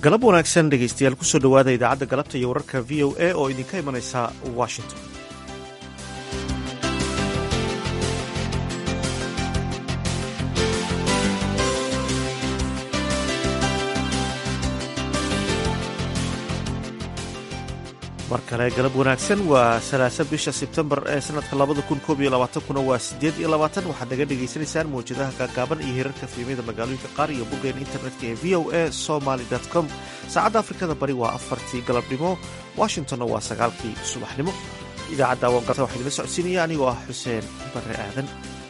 galab wanaagsan dhegaystayaal kusoo dhowaada idaacadda galabta iyo wararka v o a oo idinka imanaysa washington mar kale galab wanaagsan waa salaasa bisha sebtembar ee sanadka labada kun koob iyo labaatankuna waa siddeed iyo labaatan waxaad naga dhagaysanaysaan mawjadaha gaagaaban iyo hirarka fiimyada magaalooyinka qaar iyo boggeena internetka ee v o a somaly com saacadda afrikada bari waa afartii galabnimo washingtonna waa sagaalkii subaxnimo idaacadda awanqarta waxaa idinla socodsiinaya anigoo ah xuseen barre aadan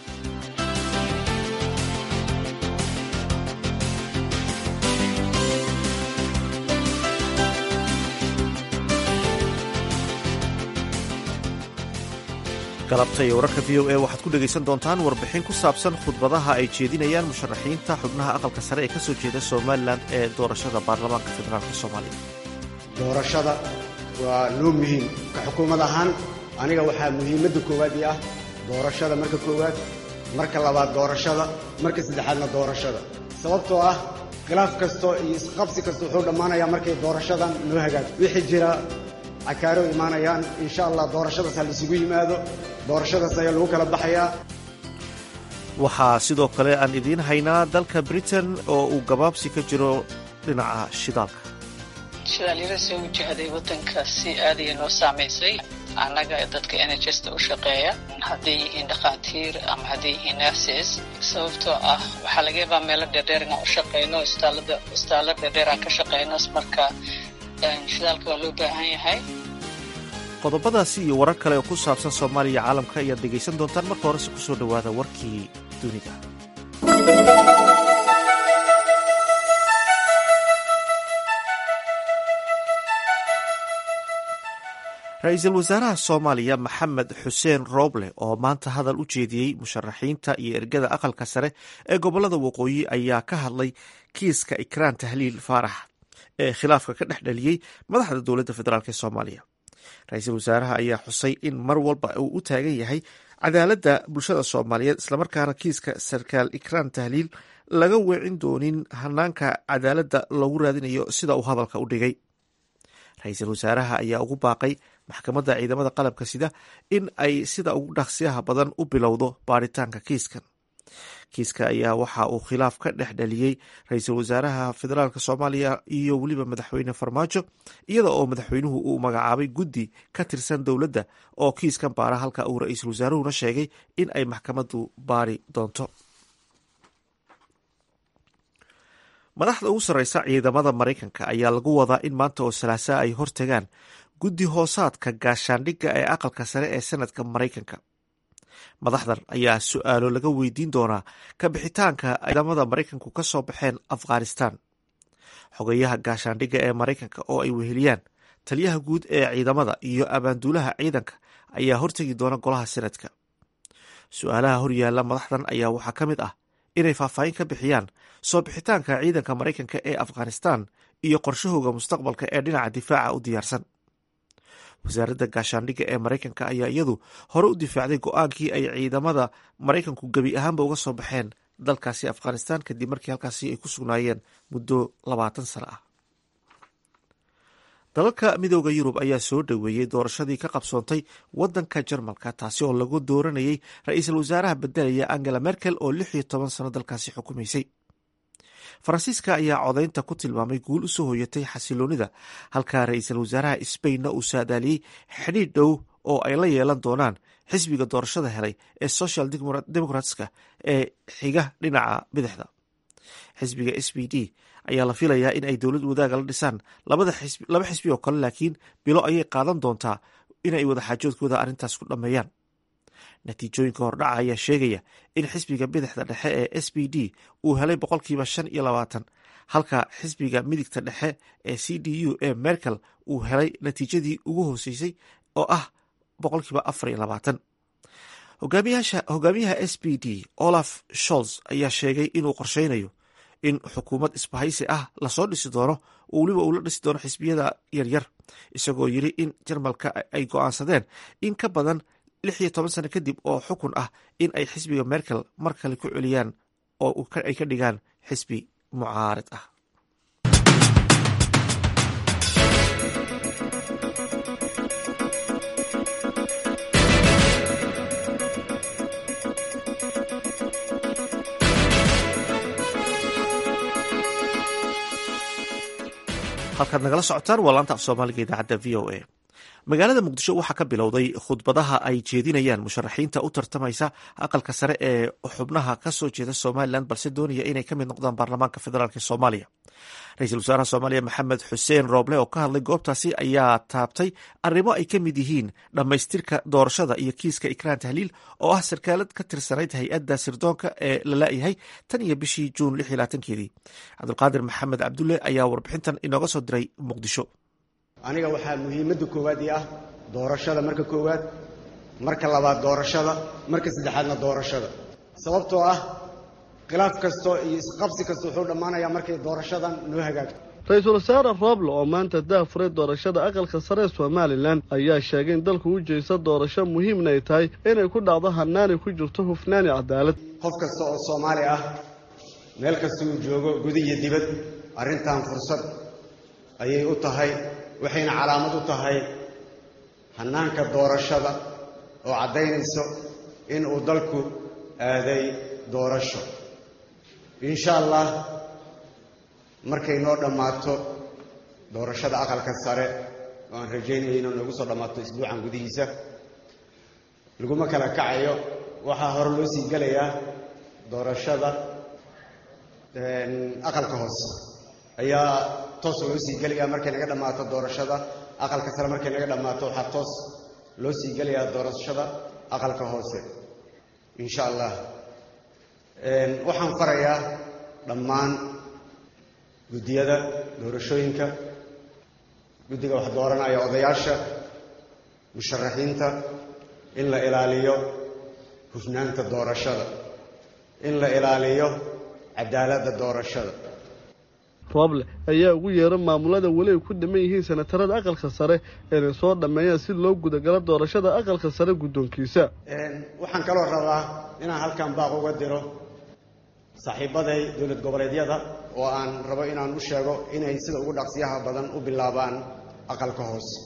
galabta iyo wararka v o a waxaad ku dhegaysan doontaan warbixin ku saabsan khudbadaha ay jeedinayaan musharaxiinta xubnaha aqalka sare ee ka soo jeeda somalilan ee doorashada baarlamaanka federaalk soomaaliya doorashada waa loo muhiim ka xukuumad ahaan aniga waxaa muhiimadda koowaad ii ah doorashada marka koowaad marka labaad doorashada marka saddexaadna doorashada sababtoo ah khilaaf kasto iyo isqabsi kasta wuxuu dhammaanayaa markay doorashadan noo hagaago wixii jira cakaaro imaanayaan insha allah doorashadaas ha laisugu yimaado doorashadaas ayaa lagu kala baxayaa waxaa sidoo kale aan idiin haynaa dalka britain oo uu gabaabsi ka jiro dhinaca shidaalka shidaalyara soo wajahday waddanka si aadaya noo saamaysay annaga dadka nhsta u shaqeeya hadday yihiin dhakhaatiir ama hadday yihiin nurses sababtoo ah waxaa laga yaabaa meelo dheerdheer inaan u shaqeyno istaallo dheerdheer aan ka shaqeyno marka shidaalka waa loo baahan yahay qodobadaasi iyo warar kale oo ku saabsan soomaaliya caalamka ayaad dhegaysan doontaan marka horese ku soo dhowaada warkii dunida ra-iisul wasaaraha soomaaliya maxamed xuseen rooble oo maanta hadal u jeediyey musharaxiinta iyo ergada aqalka sare ee gobolada waqooyi ayaa ka hadlay kiiska ikraan tahliil faarax ee khilaafka ka dhex dhaliyey madaxda dowladda federaalk ee soomaaliya ra-iisul wasaaraha ayaa xusay in mar walba uu u taagan yahay cadaaladda bulshada soomaaliyeed islamarkaana kiiska sarkaal ikraan tahliil laga weecin doonin hanaanka cadaaladda loogu raadinayo sida uu hadalka u dhigay ra-iisul wasaaraha ayaa ugu baaqay maxkamadda ciidamada qalabka sida in ay sida ugu dhaqsiyaha badan u bilowdo baaritaanka kiiskan kiiska ayaa waxa uu khilaaf ka dhex dhaliyey ra-iisul wasaaraha federaalk soomaaliya iyo weliba madaxweyne farmaajo iyada oo madaxweynuhu uu magacaabay guddi ka tirsan dowladda oo kiiskan baara halka uu ra-iisul wasaaruhuna sheegay in ay maxkamaddu baari doonto madaxda ugu sarreysa ciidamada maraykanka ayaa lagu wadaa in maanta oo salaasaa ay hortagaan guddi hoosaadka gaashaandhigga ee aqalka sare ee sanadka maraykanka madaxdan ayaa su-aalo laga weydiin doonaa ka bixitaanka ciidamada maraykanku ka soo baxeen afghanistan xogeyaha gaashaandhigga ee maraykanka oo ay weheliyaan taliyaha guud ee ciidamada iyo abaanduulaha ciidanka ayaa hortegi doona golaha sanadka su-aalaha horyaala madaxdan ayaa waxaa ka mid ah inay faahfaahin ka bixiyaan soo bixitaanka ciidanka maraykanka ee afghanistan iyo qorshahooga mustaqbalka ee dhinaca difaaca u diyaarsan wasaaradda gaashaandhigga ee maraykanka ayaa iyadu hore u difaacday go-aankii ay ciidamada maraykanku gebi ahaanba uga soo baxeen dalkaasi afghanistan kadib markii halkaasi ay ku sugnaayeen muddo labaatan sano ah dalalka midooda yurub ayaa soo dhoweeyey doorashadii ka qabsoontay wadanka jarmalka taasi oo lagu dooranayay ra-iisul wasaaraha bedelaya angela merkel oo lix iyo toban sano dalkaasi xukumaysay faransiiska ayaa codaynta ku tilmaamay guul u soo hoyatay xasiloonida halka ra-iisul wasaaraha sbainna uu saadaaliyey xidhiidh dhow oo ay la yeelan doonaan xisbiga doorashada helay ee social democratska ee xiga dhinaca bidixda xisbiga s b d ayaa la filayaa in ay dowlad wadaaga la dhisaan laba xisbi oo kale laakiin bilo ayay qaadan doontaa inay wadaxaajoodkooda arrintaas ku dhammeeyaan natiijooyinka hordhaca ayaa sheegaya in xisbiga bidixda dhexe ee s b d uu helay boqolkiiba shan iyo labaatan halka xisbiga midigta dhexe ee c d u ee merkel uu helay natiijadii ugu hooseysay oo ah boqolkiiba afar iyo labaatan hogaamiyaha s b d olaf sholz ayaa sheegay inuu qorsheynayo in xukuumad isbahaysi ah lasoo dhisi doono oo weliba uu la dhisi doono xisbiyada yaryar isagoo yiri in jarmalka ay go-aansadeen in ka badan lix iyo toban sano kadib oo xukun ah in ay xisbiga merkel mar kale ku celiyaan oo ay ka dhigaan xisbi mucaarid ah halkaad nagala socotaan waa laanta af soomaaliga idaacadda v o a magaalada muqdisho waxaa ka bilowday khudbadaha ay jeedinayaan musharaxiinta u tartamaysa aqalka sare ee xubnaha ka soo jeeda somalilan balse doonaya inay ka mid noqdaan baarlamaanka federaalk soomaaliya ra-iisul wasaaraha soomaaliya maxamed xuseen rooble oo ka hadlay goobtaasi ayaa taabtay arrimo ay ka mid yihiin dhammaystirka doorashada iyo kiiska ikraan tahliil oo ah sarkaalad ka tirsanayd hay-adda sirdoonka ee la laayahay tan iyo bishii juun keedii cabdulqaadir maxamed cabdulle ayaa warbixintan inooga soo diray muqdisho aniga waxaa muhiimadda koowaad ii ah doorashada marka koowaad marka labaad doorashada marka saddexaadna doorashada sababtoo ah khilaaf kasto iyo isqabsi kasta wuxuu dhammaanayaa markay doorashadan noo hagaagto ra-iisul wasaare rooble oo maanta daafuray doorashada aqalka sare ee somalilan ayaa sheegay in dalku u jeesta doorasho muhiimna ay tahay inay ku dhacdo hanaanay ku jirto hufnaani cadaalad qof kasta oo soomaali ah meel kasta uu joogo guda iyo dibad arrintan fursad ayay u tahay waxayna calaamad u tahay hannaanka doorashada oo caddaynayso in uu dalku aaday doorasho insha allah markay noo dhammaato doorashada aqalka sare oo aan rajaynaya inuu noogu soo dhammaato isbuucan gudihiisa laguma kala kacayo waxaa hore loo sii gelayaa doorashada aqalka hoose ayaa toos loo sii gelayaa markay naga dhammaato doorashada aqalka sare markay naga dhammaato waxaa toos loo sii gelayaa doorashada aqalka hoose insha allah waxaan farayaa dhammaan guddiyada doorashooyinka guddiga wax dooranaya odayaasha musharaxiinta in la ilaaliyo hufnaanta doorashada in la ilaaliyo cadaaladda doorashada rooble ayaa ugu yeera maamulada weli ay ku dhiman yihiin senatarada aqalka sare inay soo dhammeeyaan si loo gudagalo doorashada aqalka sare guddoonkiisa waxaan kaloo rabaa inaan halkan baaq uga diro saaxiibaday dowlad goboleedyada oo aan rabo inaan u sheego inay sida ugu dhaqsiyaha badan u bilaabaan aqalka hoose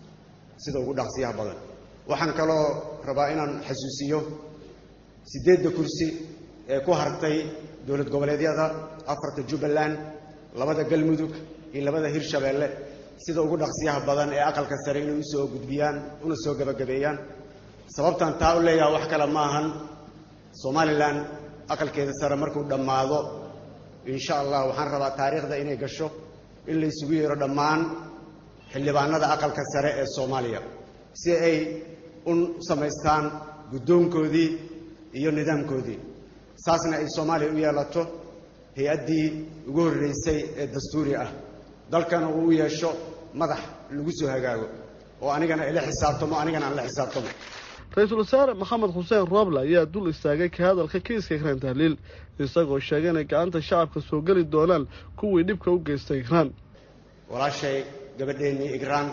sida ugu dhaqsiyaha badan waxaan kaloo rabaa inaan xasuusiyo siddeedda kursi ee ku hartay dowlad goboleedyada afarta jubbaland labada galmudug iyo labada hirshabeelle sida ugu dhaqsiyaha badan ee aqalka sare inay u soo gudbiyaan una soo gebagabeeyaan sababtan taa u leeyaha wax kale ma ahan somalilan aqalkeeda sare markuu dhammaado insha allah waxaan rabaa taariikhda inay gasho in la isugu yeero dhammaan xildhibaanada aqalka sare ee soomaaliya si ay u samaystaan guddoonkoodii iyo nidaamkoodii saasna ay soomaaliya u yeelato hay-addii ugu horreysay ee dastuuri ah dalkana uu u yeesho madax lagu soo hagaago oo anigana ila xisaabtamo anigana aan la xisaabtamo ra-iisul wasaare maxamed xuseen rooble ayaa dul istaagay ka hadalka kiiska ikraan tahliil isagoo sheegay inay gacanta shacabka soo geli doonaan kuwii dhibka u geystay ikraan walaashay gabadheennii igraan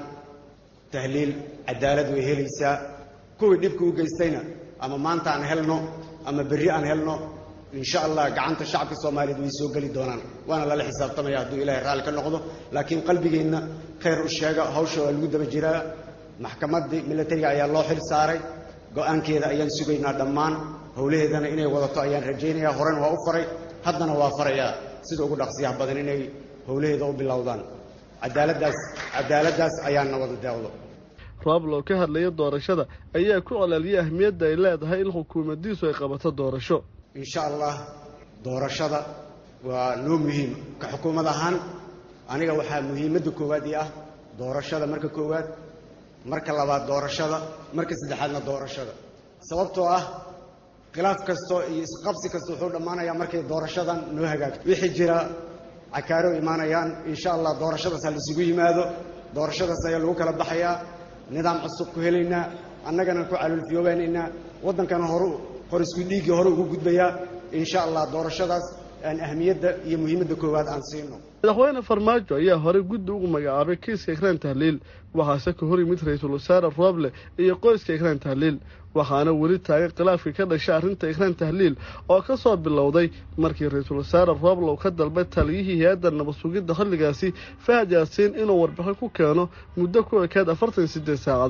tahliil cadaalad way helaysaa kuwii dhibka u geystayna ama maanta aan helno ama berri aan helno insha allah gacanta shacabka soomaaliyeed way soo geli doonaan waana lala xisaabtamaya hadduu ilaahay raalli ka noqdo laakiin qalbigeenna khayr u sheega hawsha waa lagu daba jiraa maxkamaddii milatariga ayaa loo xil saaray go-aankeeda ayaan sugaynaa dhammaan howlaheedana inay wadato ayaan rajaynayaa horena waa u faray haddana waa farayaa sida ugu dhaqsiyaha badan inay howlaheeda u bilowdaan cadaaladdaas cadaaladdaas ayaana wada deeqdo rooble oo ka hadlaya doorashada ayaa ku colaaliyay ahmiyadda ay leedahay in xukuumaddiisu ay qabato doorasho insha allah doorashada waa noo muhiim ka xukuumad ahaan aniga waxaa muhiimadda koowaad ii ah doorashada marka koowaad marka labaad doorashada marka saddexaadna doorashada sababtoo ah khilaaf kasto iyo isqabsi kasta wuxuu dhammaanayaa markay doorashadan noo hagaagto wixii jira cakaaro imaanayaan insha allah doorashadaas ha laisugu yimaado doorashadaas ayaa lagu kala baxayaa nidaam cusub ku helaynaa annagana ku calulfiyoobaynaynaa waddankana horu hor isku dhiiggii hore ugu gudbayaa insha allah doorashadaas aan ahmiyadda iyo muhiimadda koowaad aan siino madaxweyne farmaajo ayaa horey guddi ugu magacaabay kiiska ikraan tahliil waxaase ka hor yimid ra-iisul wasaare rooble iyo qoyska ikraan tahliil waxaana weli taagan khilaafkii ka dhashay arrinta ikraan tahliil oo ka soo bilowday markii ra-iisul wasaare rooble uu ka dalbay taliyihii hay-adda nabad sugidda xilligaasi fahad yaasiin inuu warbixin ku keeno muddo ku ekaed afartan iyo siddeed saacadood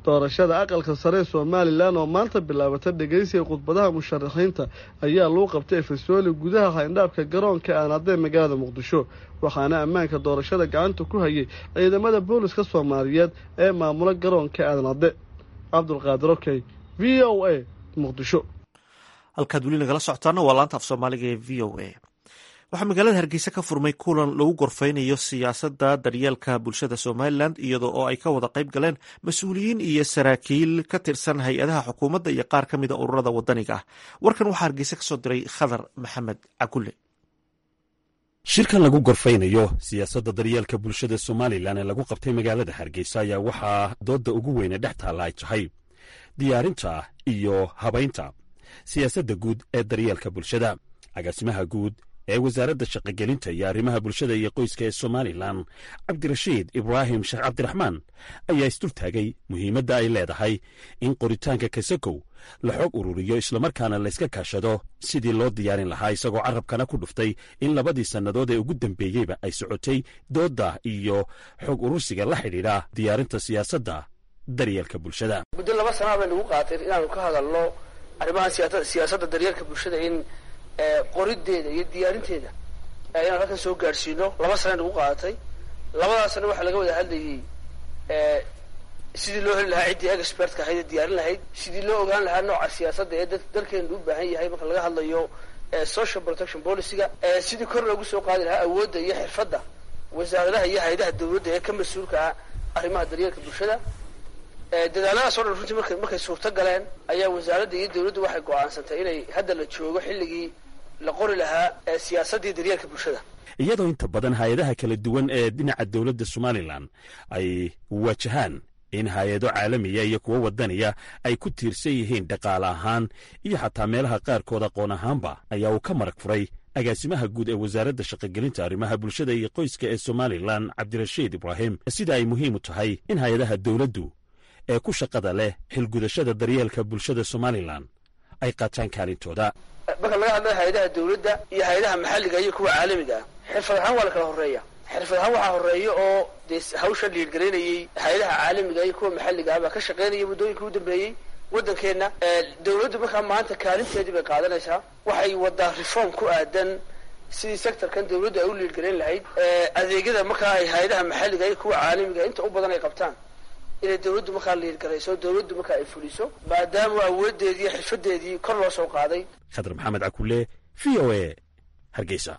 doorashada aqalka sare ee somalilan oo maanta bilaabata dhegeysiga khudbadaha musharaxiinta ayaa lagu qabtay efesoli gudaha hayndhaabka garoonka aanadee magaalada muqdisho waxaana ammaanka doorashada gacanta ku hayay ciidamada booliska soomaaliyeed ee maamula garoonka aanade cabdulqaadir okey v o a muqdisho halkaad weli nagala socotaana waa laanta af soomaaliga ee v o a waxaa magaalada hargeysa ka furmay kulan lagu gorfeynayo siyaasadda daryeelka bulshada somalilan iyadoo oo ay ka wada qayb galeen mas-uuliyiin iyo saraakiil ka tirsan hay-adaha xukuumadda iyo qaar ka mida ururada wadaniga ah warkan waxaa hargeysa kasoo diray khadar maxamed cagulle shirkan lagu gorfaynayo siyaasadda daryeelka bulshada somalilan ee lagu qabtay magaalada hargeysa ayaa waxaa doodda ugu weyne dhex taalla ay tahay diyaarinta iyo habaynta siyaasadda guud ee daryeelka bulshada agaasimaha guud ee wasaaradda shaqogelinta iyo arrimaha bulshada iyo qoyska ee somalilan cabdirashiid ibraahim sheekh cabdiraxmaan ayaa isdultaagay muhiimadda ay leedahay in qoritaanka kasakow la xog ururiyo islamarkaana layska kaashado sidii loo diyaarin lahaa isagoo carabkana ku dhuftay in labadii sannadood ee ugu dambeeyeyba ay socotay doodda iyo xog urursiga la xidhiidha diyaarinta siyaasadda daryeelka bulshada muddo laba sanaa bay nagu qaatay inaanu ka hadalno arrimaha siyaasadda daryeelka bulshada in qorideeda iyo diyaarinteeda inaan halkan soo gaadhsiino laba sana nagu qaadatay labadaasna waxaa laga wada hadlayey sidii loo heli lahaa ciddii expertka ahayd ee diyaarin lahayd sidii loo ogaan lahaa nooca siyaasadda ee dalkeenu u baahan yahay marka laga hadlayo social protection policyga sidii kor loogu soo qaadi lahaa awoodda iyo xirfadda wasaaradaha iyo hay-adaha dawladda ee ka mas-uulka ah arrimaha daryeelka bulshada dadaaladaas o dhan runtii markay markay suurto galeen ayaa wasaaradda iyo dawladdu waxay go-aansantay inay hadda la joogo xilligii la qori lahaa siyaasaddii daryeelka bulshada iyadoo inta badan hay-adaha kala duwan ee dhinaca dowladda somalilan ay wajahaan in hay-ado caalamiya iyo kuwo wadaniya ay ku tiirsan yihiin dhaqaale ahaan iyo xataa meelaha qaarkood aqoon ahaanba ayaa uu ka marag furay agaasimaha guud ee wasaaradda shaqogelinta arrimaha bulshada iyo qoyska ee somalilan cabdirashiid ibraahim sida ay muhiim u tahay in hay-adaha dowladdu ee ku shaqada leh xilgudashada daryeelka bulshada somalilan ay qaataan kaalintooda marka laga hadlayo hay-adaha dawladda iyo hay-adaha maxalliga iyo kuwa caalamiga ah xirfad ahaan waa la kala horreeya xirfad ahaan waxaa horreeya oo dee hawsha liirgaraynayey hay-adaha caalamiga iyo kuwa maxalliga ah baa ka shaqaynaya muddooyinkii u dambeeyey waddankeenna dawladdu markaa maanta kaalinteedii bay qaadanaysaa waxay wadaa reform ku aadan sidii sectorkan dawladdu ay u liirgarayn lahayd adeegyada markaa ay hay-adaha maxalliga iyo kuwa caalamiga inta u badan ay qabtaan inay dawladdu markaa liirgarayso dawladdu markaa ay fuliso maadaama awoodeedii xirfadeedii kor loo soo qaaday khadar maxamed cakule v o a hargeysa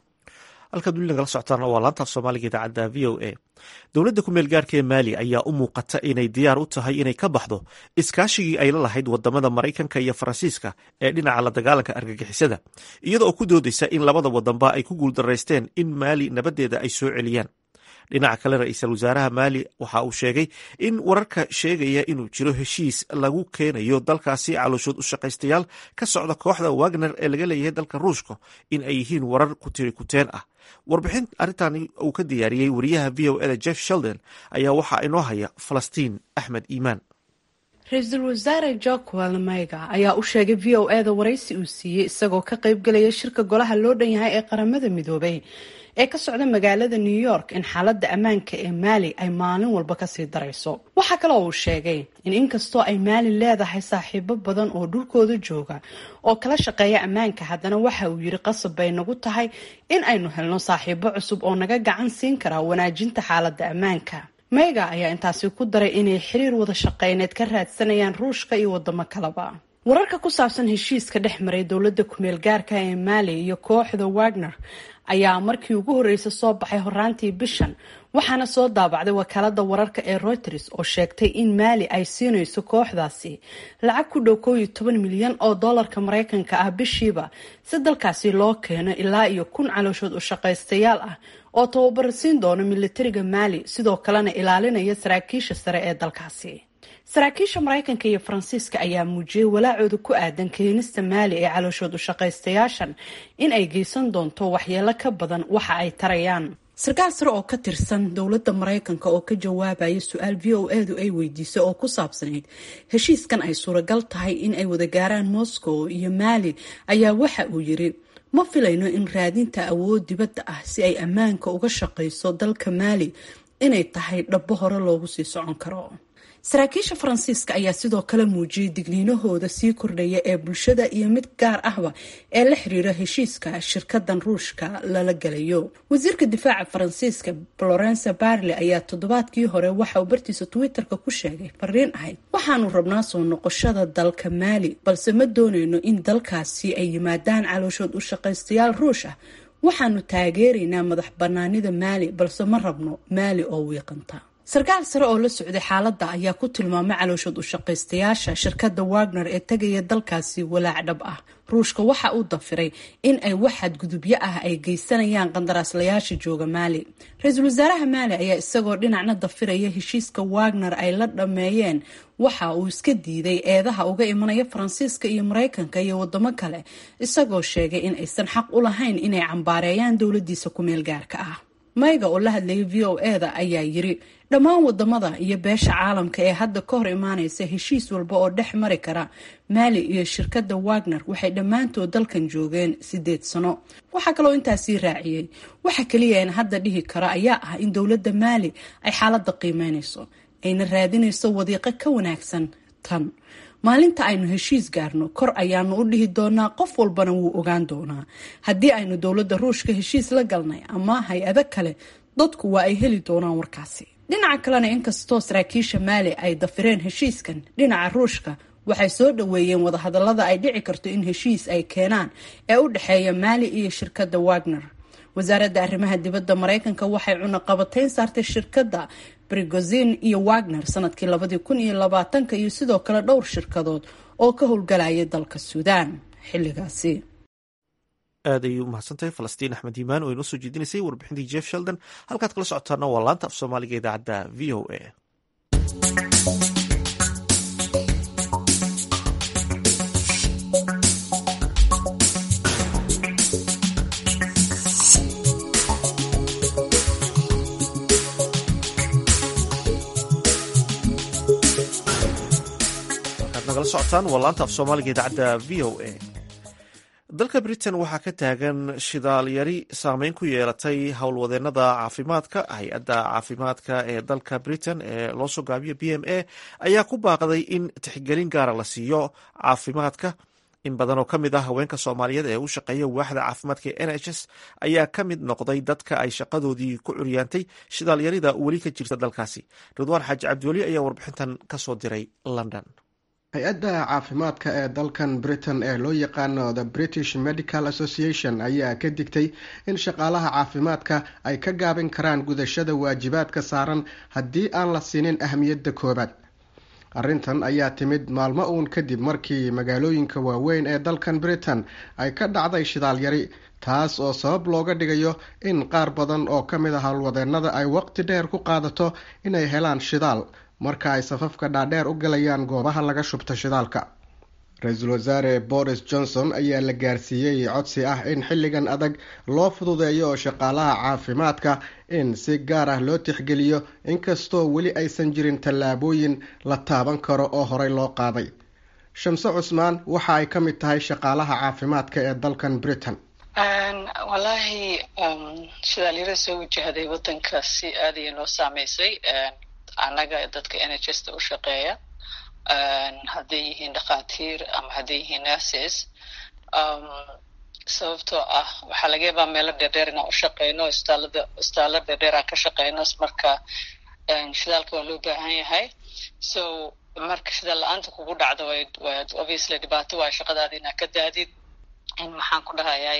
halkaad weli nagala socotaana waa laantaaf soomaaliga idaacadda v o a dowladda ku meel gaarka ee maali ayaa u muuqata inay diyaar u tahay inay ka baxdo iskaashigii ay la lahayd wadamada maraykanka iyo faransiiska ee dhinaca la dagaalanka argagixisada iyada oo ku doodaysa in labada wadanba ay ku guuldaraysteen in maali nabadeeda ay soo celiyaan dhinaca kale ra-iisul wasaaraha maali waxa uu sheegay in wararka sheegaya inuu jiro heshiis lagu keenayo dalkaasi calooshood u shaqaystayaal ka socda kooxda wagner ee laga leeyahay dalka ruushka in ay yihiin warar kutiri kuteen ah warbixin arrintan uu ka diyaariyey wariyaha v o eda jeff sheldon ayaa waxaa inoo haya falastiin axmed iimaan ra-iisul wasaare jokwel mayga ayaa u sheegay v o eda waraysi uu siiyey isagoo ka qaybgalaya shirka golaha loo dhan yahay ee qaramada midoobay ee ka socda magaalada new york in xaaladda ammaanka ee maali ay maalin walba kasii darayso waxaa kale oo uu sheegay in inkastoo ay maali leedahay saaxiibo badan oo dhulkooda jooga oo kala shaqeeya ammaanka haddana waxa uu yiri qasab bay nagu tahay in aynu helno saaxiibo cusub oo naga gacan siin kara wanaajinta xaaladda ammaanka meyga ayaa intaasi ku daray inay xiriir wada shaqeyneed ka raadsanayaan ruushka iyo wadamo kaleba wararka ku saabsan heshiiska dhex maray dowladda kumeel gaarka ee maali iyo kooxda wagner ayaa markii ugu horreysay soo baxay horaantii bishan waxaana soo daabacday wakaalada wararka ee reuters oo sheegtay in maali ay siinayso kooxdaasi lacag ku dhow koob iyo toban milyan oo doolarka mareykanka ah bishiiba si dalkaasi loo keeno ilaa iyo kun calooshood u shaqaystayaal ah oo tababar siin doono militariga maali sidoo kalena ilaalinaya saraakiisha sare ee dalkaasi saraakiisha mareykanka iyo faransiiska ayaa muujiyey walaacooda ku aadan keenista maali ee calooshood u shaqaystayaashan in ay geysan doonto waxyeelo ka badan waxa ay tarayaan sarkaal sare oo ka tirsan dowladda mareykanka oo ka jawaabaya su-aal v o edu ay weydiisay oo ku saabsanayd heshiiskan ay suuragal tahay in ay wada gaaraan moscow iyo maali ayaa waxa uu yiri ma filayno in raadinta awood dibadda ah si ay ammaanka uga shaqayso dalka maali inay tahay dhabbo hore loogu sii socon karo saraakiisha faransiiska ayaa sidoo kale muujiyay digniinahooda sii kordhaya ee bulshada iyo mid gaar ahba ee la xiriira heshiiska shirkadan ruushka lala galayo wasiirka difaaca faransiiska florence barle ayaa toddobaadkii hore waxa uu bartiisa twitter-ka ku sheegay fariin ahayd waxaanu rabnaa soo noqoshada dalka maali balse ma doonayno in dalkaasi ay yimaadaan calooshood u shaqaystayaal ruush ah waxaanu taageeraynaa madax banaanida maali balse ma rabno maali oo wiiqanta sarkaal sare oo la socday xaaladda ayaa ku tilmaamay calooshood u shaqaystayaasha shirkadda wagner ee tegaya dalkaasi walaac dhab ah ruushka waxa uu dafiray in ay wax xadgudubyo ah ay geysanayaan qandaraaslayaasha jooga maali ra-iisul wasaaraha maali ayaa isagoo dhinacna dafiraya heshiiska wagner ay la dhammeeyeen waxa uu iska diiday eedaha uga imanaya faransiiska iyo mareykanka iyo wadamo kale isagoo sheegay in aysan xaq u lahayn inay cambaareeyaan dowladiisa ku-meel gaarka ah mayga oo la hadlayay v o e da ayaa yiri dhammaan wadamada iyo beesha caalamka ee hadda ka hor imaaneysa heshiis walba oo dhex mari kara maali iyo shirkadda wagner waxay dhammaantood dalkan joogeen sideed sano waxaa kaloo intaasii raaciyey waxa kaliya in hadda dhihi kara ayaa ah in dowladda maali ay xaaladda qiimeyneyso ayna raadineyso wadiiqo ka wanaagsan tan maalinta aynu heshiis gaarno kor ayaanu u dhihi doonaa qof walbana wuu ogaan doonaa haddii aynu dowladda ruushka heshiis la galnay ama hay-ado kale dadku waa ay heli doonaan warkaasi dhinaca kalena inkastoo saraakiisha maali ay dafireen heshiiskan dhinaca ruushka waxay soo dhaweeyeen wadahadalada ay dhici karto in heshiis ay keenaan ee u dhexeeya maali iyo shirkadda wagner wasaaradda arrimaha dibadda mareykanka waxay cunaqabateyn saartay shirkadda brigozin iyo wagner sanadkii labadii kun iyo labaatanka iyo sidoo kale dhowr shirkadood oo ka howlgalaya dalka suudaan xilligaasi aad ayay u mahadsantahay falastiin axmed iimaan oo inoo soo jeedinaysay warbixintii jeff sheldon halkaad kala socotaana waa laanta af soomaaliga idaacadda v o a nagala socotaan waa laanta af soomaaliga idaacadda v o a dalka britain waxaa ka taagan shidaal yari saameyn ku yeelatay howlwadeenada caafimaadka hay-adda caafimaadka ee dalka britain ee loo soo gaabiyo b m a ayaa ku baaqday in tixgelin gaara la siiyo caafimaadka in badan oo ka mid ah haweenka soomaaliyeed ee u shaqeeya waaxda caafimaadka ee n h s ayaa ka mid noqday dadka ay shaqadoodii ku curyaantay shidaalyarida weli ka jirta dalkaasi ridwaan xaaji cabdiweli ayaa warbixintan kasoo diray london hay-adda caafimaadka ee dalkan britain ee loo yaqaano the british medical association ayaa ka digtay in shaqaalaha caafimaadka ay ka gaabin karaan gudashada waajibaadka saaran haddii aan la siinin ahmiyadda koobaad arrintan ayaa timid maalmo uun kadib markii magaalooyinka waaweyn ee dalkan britain ay ka dhacday shidaal yari taas oo sabab looga dhigayo in qaar badan oo ka mid a howlwadeenada ay waqti dheer ku qaadato inay helaan shidaal marka ay safafka dhaadheer u galayaan goobaha laga shubta shidaalka ra-iisul wasaare boris johnson ayaa la gaarsiiyey codsi ah in xilligan adag loo fududeeyo oo shaqaalaha caafimaadka in si gaar ah loo tixgeliyo inkastoo weli aysan jirin tallaabooyin la taaban karo oo horey loo qaaday shamse cusmaan waxa ay ka mid tahay shaqaalaha caafimaadka ee dalkan britain wallaahi shidaalyara soo wajahday wadanka si aad iyo noo saameysay annaga dadka n h s ta u shaqeeya hadday yihiin dhakhaatiir ama hadday yihiin nurses sababtoo ah waxaa laga yaabaa meelo dheerdheer inaan u shaqeyno istaalada istaalo dheerdheer aan ka shaqeyno marka shidaalka waa loo baahan yahay so marka shidaal la-aanta kugu dhacdo waa obviously dhibaato waa shaqadaada inaad ka daadid in maxaan ku dhahayaa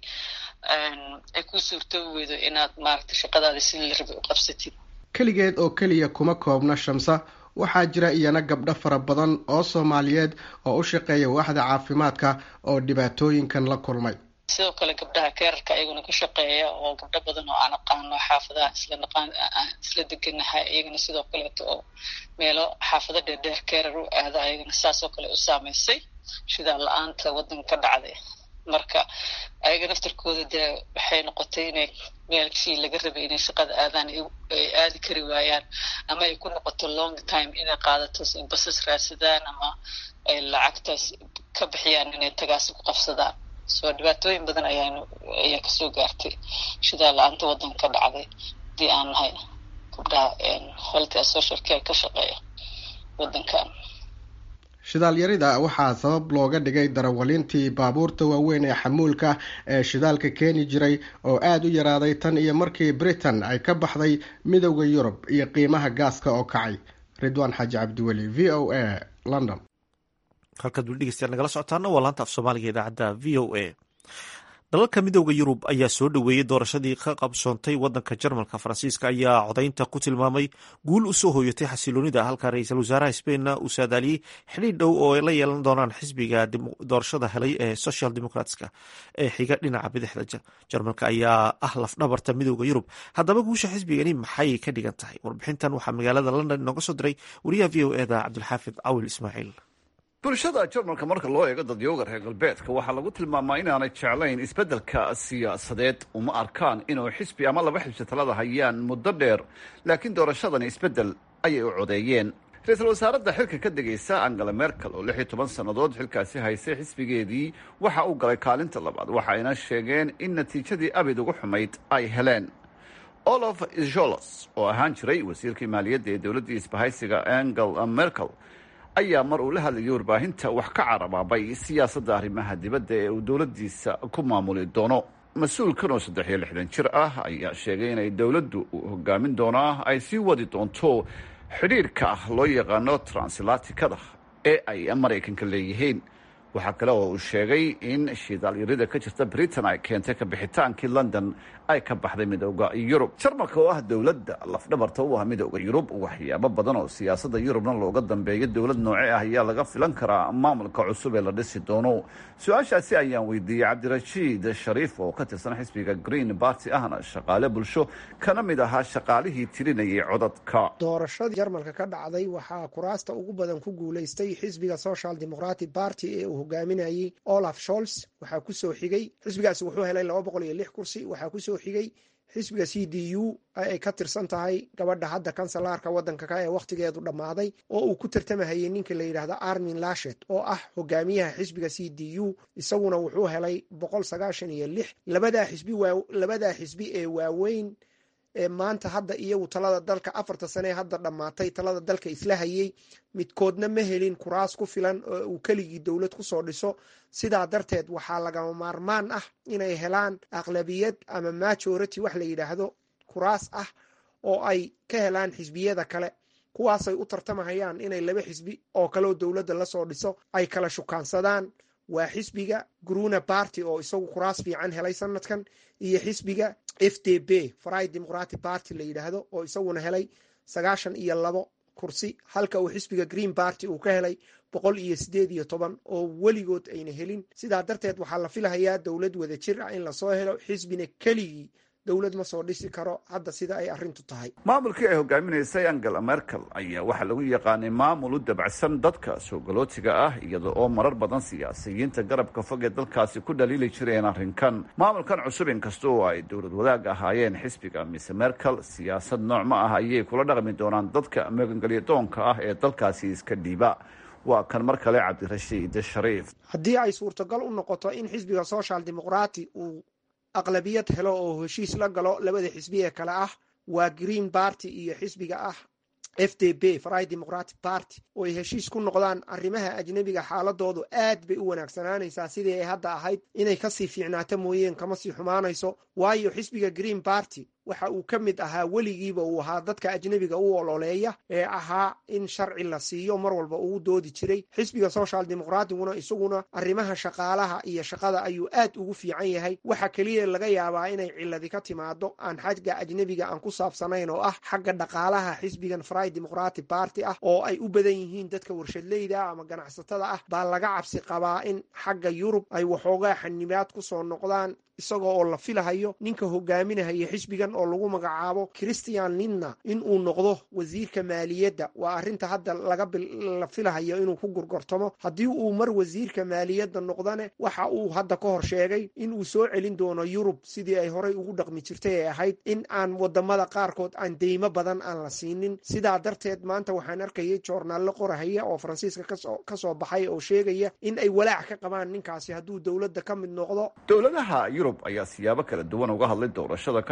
ay ku suurtoobi weydo inaad maaragta shaqadaada sidii la rabay u qabsatid keligeed oo keliya kuma koobna shamsa waxaa jira iyana gabdho fara badan oo soomaaliyeed oo u shaqeeya waaxda caafimaadka oo dhibaatooyinkan la kulmay sidoo kale gabdhaha keerarka iyaguna ka shaqeeya oo gabdho badan oo aan aqaano xaafadaha isla naqaan isla deganahay iyagana sidoo kaleeto oo meelo xaafado dheerdheer keerar u aada ayagana saas oo kale u saameysay shidaal la-aanta waddanka ka dhacday marka ayaga naftarkooda dee waxay noqotay inay meelkii laga rabay inay shaqada aadaan ay aadi kari waayaan ama ay ku noqoto long time inay qaadato basas raadsadaan ama ay lacagtaas ka bixiyaan inay tagaasi ku qabsadaan soo dhibaatooyin badan ayaan ayaa kasoo gaartay shidaa la-aanta waddanka ka dhacday haddii aan nahay gabdhaha quality social care ka shaqeeya wadankan shidaal yarida waxaa sabab looga dhigay darawaliintii baabuurta waaweyn ee xamuulka ee shidaalka keeni jiray oo aada u yaraaday tan iyo markii britain ay ka baxday midowda yurub iyo qiimaha gaaska oo kacay ridwaan xaaji cabdiweli v o a london halkaad weli dhegeystayaal nagala socotaana waa laanta af soomaaliga idaacadda v o a dalalka midowda yurub ayaa soo dhoweeyey doorashadii ka qabsoontay wadanka jarmalka faransiiska ayaa codaynta ku tilmaamay guul u soo hooyatay xasiloonida halka ra-iisul wasaaraha sbainna uu saadaaliyey xidhiidh dhow oo ay la yeelan doonaan xisbiga doorashada helay ee social democratska ee xiga dhinaca bidixda jarmalka ayaa ah lafdhabarta midowda yurub haddaba guusha xisbigani maxay ka dhigan tahay warbixintan waxaa magaalada london inooga soo diray wariyaha v o eda cabdulxaafid cawil ismaaciil bulshada jarmalka marka loo eego dadyooga reer galbeedka waxaa lagu tilmaamaa inaanay jeclayn isbeddelka siyaasadeed uma arkaan inuu xisbi ama laba xibsi talada hayaan muddo dheer laakiin doorashadani isbeddel ayay u codeeyeen ra-iisul wasaaradda xilka ka degaysa angela merkel oo lix iyo toban sannadood xilkaasi haysay xisbigeedii waxa uu galay kaalinta labaad waxayna sheegeen in natiijadii abid ugu xumayd ay heleen olaf jolos oo ahaan jiray wasiirkii maaliyadda ee dowladdii isbahaysiga angela merkel ayaa mar uu la hadlayay warbaahinta wax ka carabaabay siyaasadda arrimaha dibadda ee uu dowladdiisa ku maamuli doono mas-uulkan oo saddex iyo lixdan jir ah ayaa sheegay inay dowladdu uu hogaamin doonaa ay sii wadi doonto xidhiirhka loo yaqaano translatikada ee ay maraykanka leeyihiin waxaa kale oo uu sheegay in shidaalyarida ka jirta britain ay keentay kabixitaankii london ay ka baxday midooda yurub jarmalka oo ah dowladda lafdhabarta u ah midooda yurub waxyaabo badan oo siyaasadda yurubna looga dambeeyo dowlad nooce ah ayaa laga filan karaa maamulka cusub ee la dhisi doono su-aashaasi ayaan weydiiyey cabdirashiid shariif oo ka tirsan xisbiga green barty ahna shaqaale bulsho kana mid ahaa shaqaalihii tirinayay codadka doorashadii jarmalka ka dhacday waxaa kuraasta ugu badan ku guulaystay xisbiga social democratic party ee uu hogaaminayay olaf sholz waxaa kusoo xigay xisbigaasi wuxuu helay laba boqol iyo lix kursi waxaa kusoo xigay xisbiga c d u ay ka tirsan tahay gabadha hadda kansalaarka wadanka ka ee wakhtigeedu dhammaaday oo uu ku tartamahayay ninka la yidhaahdo armin lashet oo ah hogaamiyaha xisbiga c d u isaguna wuxuu helay boqol sagaashan iyo lix labadaa xisbi waa labadaa xisbi ee waaweyn ee maanta hadda iyagu talada dalka afarta sane ee hadda dhammaatay talada dalka isla hayay midkoodna ma helin kuraas ku filan oo uu keligii dowlad kusoo dhiso sidaa darteed waxaa lagama maarmaan ah inay helaan aqlabiyad ama majority wax la yidhaahdo kuraas ah oo ay ka helaan xisbiyada kale kuwaasay u tartamahayaan inay laba xisbi oo kaleoo dowladda lasoo dhiso ay kala shukaansadaan waa xisbiga gruna party oo isagu kuraas fiican helay sanadkan iyo xisbiga f d b fry democratic party la yidhaahdo oo isaguna helay sagaashan iyo labo kursi halka uu xisbiga green party uu ka helay boqol iyo sideed iyo toban oo weligood ayna helin sidaa darteed waxaa la filahayaa dowlad wada jir ah in lasoo helo xisbina keligii dowlad ma soo dhisi karo hadda sida ay arrintu tahay maamulkii ay hogaaminaysay angela merkel ayaa waxaa lagu yaqaanay maamul u dabacsan dadka soo galootiga ah iyada oo marar badan siyaasiyiinta garabka fog ee dalkaasi ku dhaliili jireen arrinkan maamulkan cusub inkasta oo ay dowlad wadaag ahaayeen xisbiga mise merkel siyaasad nooc ma ah ayay kula dhaqmi doonaan dadka magangelyadoonka ah ee dalkaasi iska dhiiba waa kan mar kale cabdirashiid shariif haddii ay suurtagal u noqoto in xisbiga social democrati uu aqlabiyad helo oo heshiis la galo labada xisbi ee kale ah waa green party iyo xisbiga ah f d b fry democratic party oo ay heshiis ku noqdaan arrimaha ajnebiga xaaladoodu aad bay u wanaagsanaanaysaa sidii ay hadda ahayd inay kasii fiicnaato mooyeen kama sii xumaanayso waayo xisbiga green party waxa uu ka mid ahaa weligiiba uu ahaa dadka ajnebiga u ololeeya ee ahaa in sharci la siiyo mar walba ugu doodi jiray xisbiga social democratiguna isaguna arrimaha shaqaalaha iyo shaqada ayuu aad ugu fiican yahay waxa keliya laga yaabaa inay ciladi ka timaado aan xagga ajnebiga aan ku saabsanayn oo ah xagga dhaqaalaha xisbigan fry democratic party ah oo ay u badan yihiin dadka warshadleyda ama ganacsatada ah baa laga cabsi qabaa in xagga yurub ay waxoogaa xanibaad kusoo noqdaan isagoo oo la filahayo ninka hogaaminahaya xisbigan oo lagu magacaabo christian linna in uu noqdo wasiirka maaliyadda waa arrinta hadda lagala filahayo inuu ku gurgortamo haddii uu mar wasiirka maaliyadda noqdane waxa uu hadda ka hor sheegay in uu soo celin doono yurub sidii ay horey ugu dhaqmi jirtay ee ahayd in aan wadamada qaarkood aan deymo badan aan la siinin sidaa darteed maanta waxaan arkayay joornaallo qorahaya oo faransiiska kasoo baxay oo sheegaya in ay walaac ka qabaan ninkaasi hadduu dowladda ka mid noqdo dowladaha yurub ayaa siyaabo kala duwan uga hadlay doorashada ka dhacday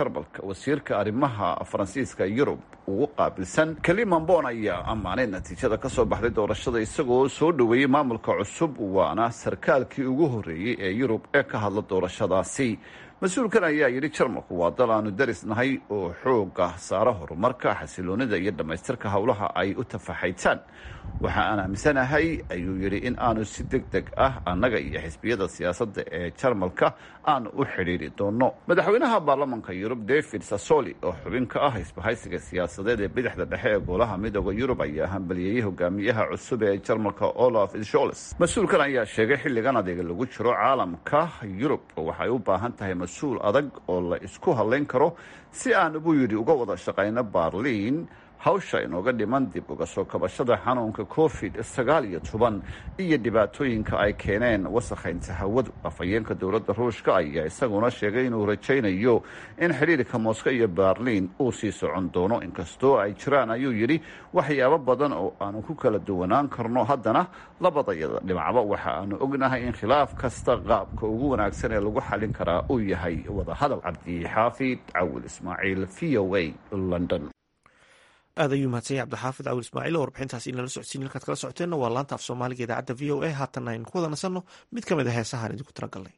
jarmalka wasiirka arrimaha faransiiska yurub ugu qaabilsan kalimambon ayaa ammaanay natiijada ka soo baxday doorashada isagoo soo dhoweeyey maamulka cusub waana sarkaalkii ugu horreeyey ee yurub ee ka hadla doorashadaasi mas-uulkan ayaa yidhi jarmalku waa dal aanu darisnahay oo xooga saara horumarka xasiloonida iyo dhammaystirka howlaha ay u tafaxaytaan waxa aan aaminsanahay ayuu yidhi in aanu si deg deg ah annaga iyo xisbiyada siyaasadda ee jarmalka aanu u xidhiiri doono madaxweynaha baarlamanka yurub david sassoli oo xubin ka ah isbahaysiga siyaasadeed ee bidixda dhexe ee golaha midooda yurub ayaa hambaliyeeyey hogaamiyaha cusub ee jarmalka olaf sholes mas-uulkan ayaa sheegay xilligan adeega lagu jiro caalamka yurub waxay u baahan tahay mas-uul adag oo la isku hadlayn karo si aan buu yidhi uga wada shaqayno baarliin hawsha inooga dhiman dib uga soo kabashada xanuunka covid sagaal iyo toban iyo dhibaatooyinka ay keeneen wasakhaynta hawadu afhayeenka dowladda ruushka ayaa isaguna sheegay inuu rajaynayo in xidhiirka mosko iyo berliin uu sii socon doono inkastoo ay jiraan ayuu yidhi waxyaabo badan oo aanu ku kala duwanaan karno haddana labadayada dhinacba waxa aanu ognahay in khilaaf kasta qaabka ugu wanaagsan ee lagu xalin karaa uu yahay wadahadal cabdixaafid cawil ismaaciil v o a london aad ayuu mahadsanyay cabdixaafid cawil ismaaciil oo warbixintaas inala socodsiin halkaad kala socoteenna waa laanta af soomaaliga idaacadda v o a haatanna aynu ku wada nasanno mid ka mid a heesahaan idinku talagalnay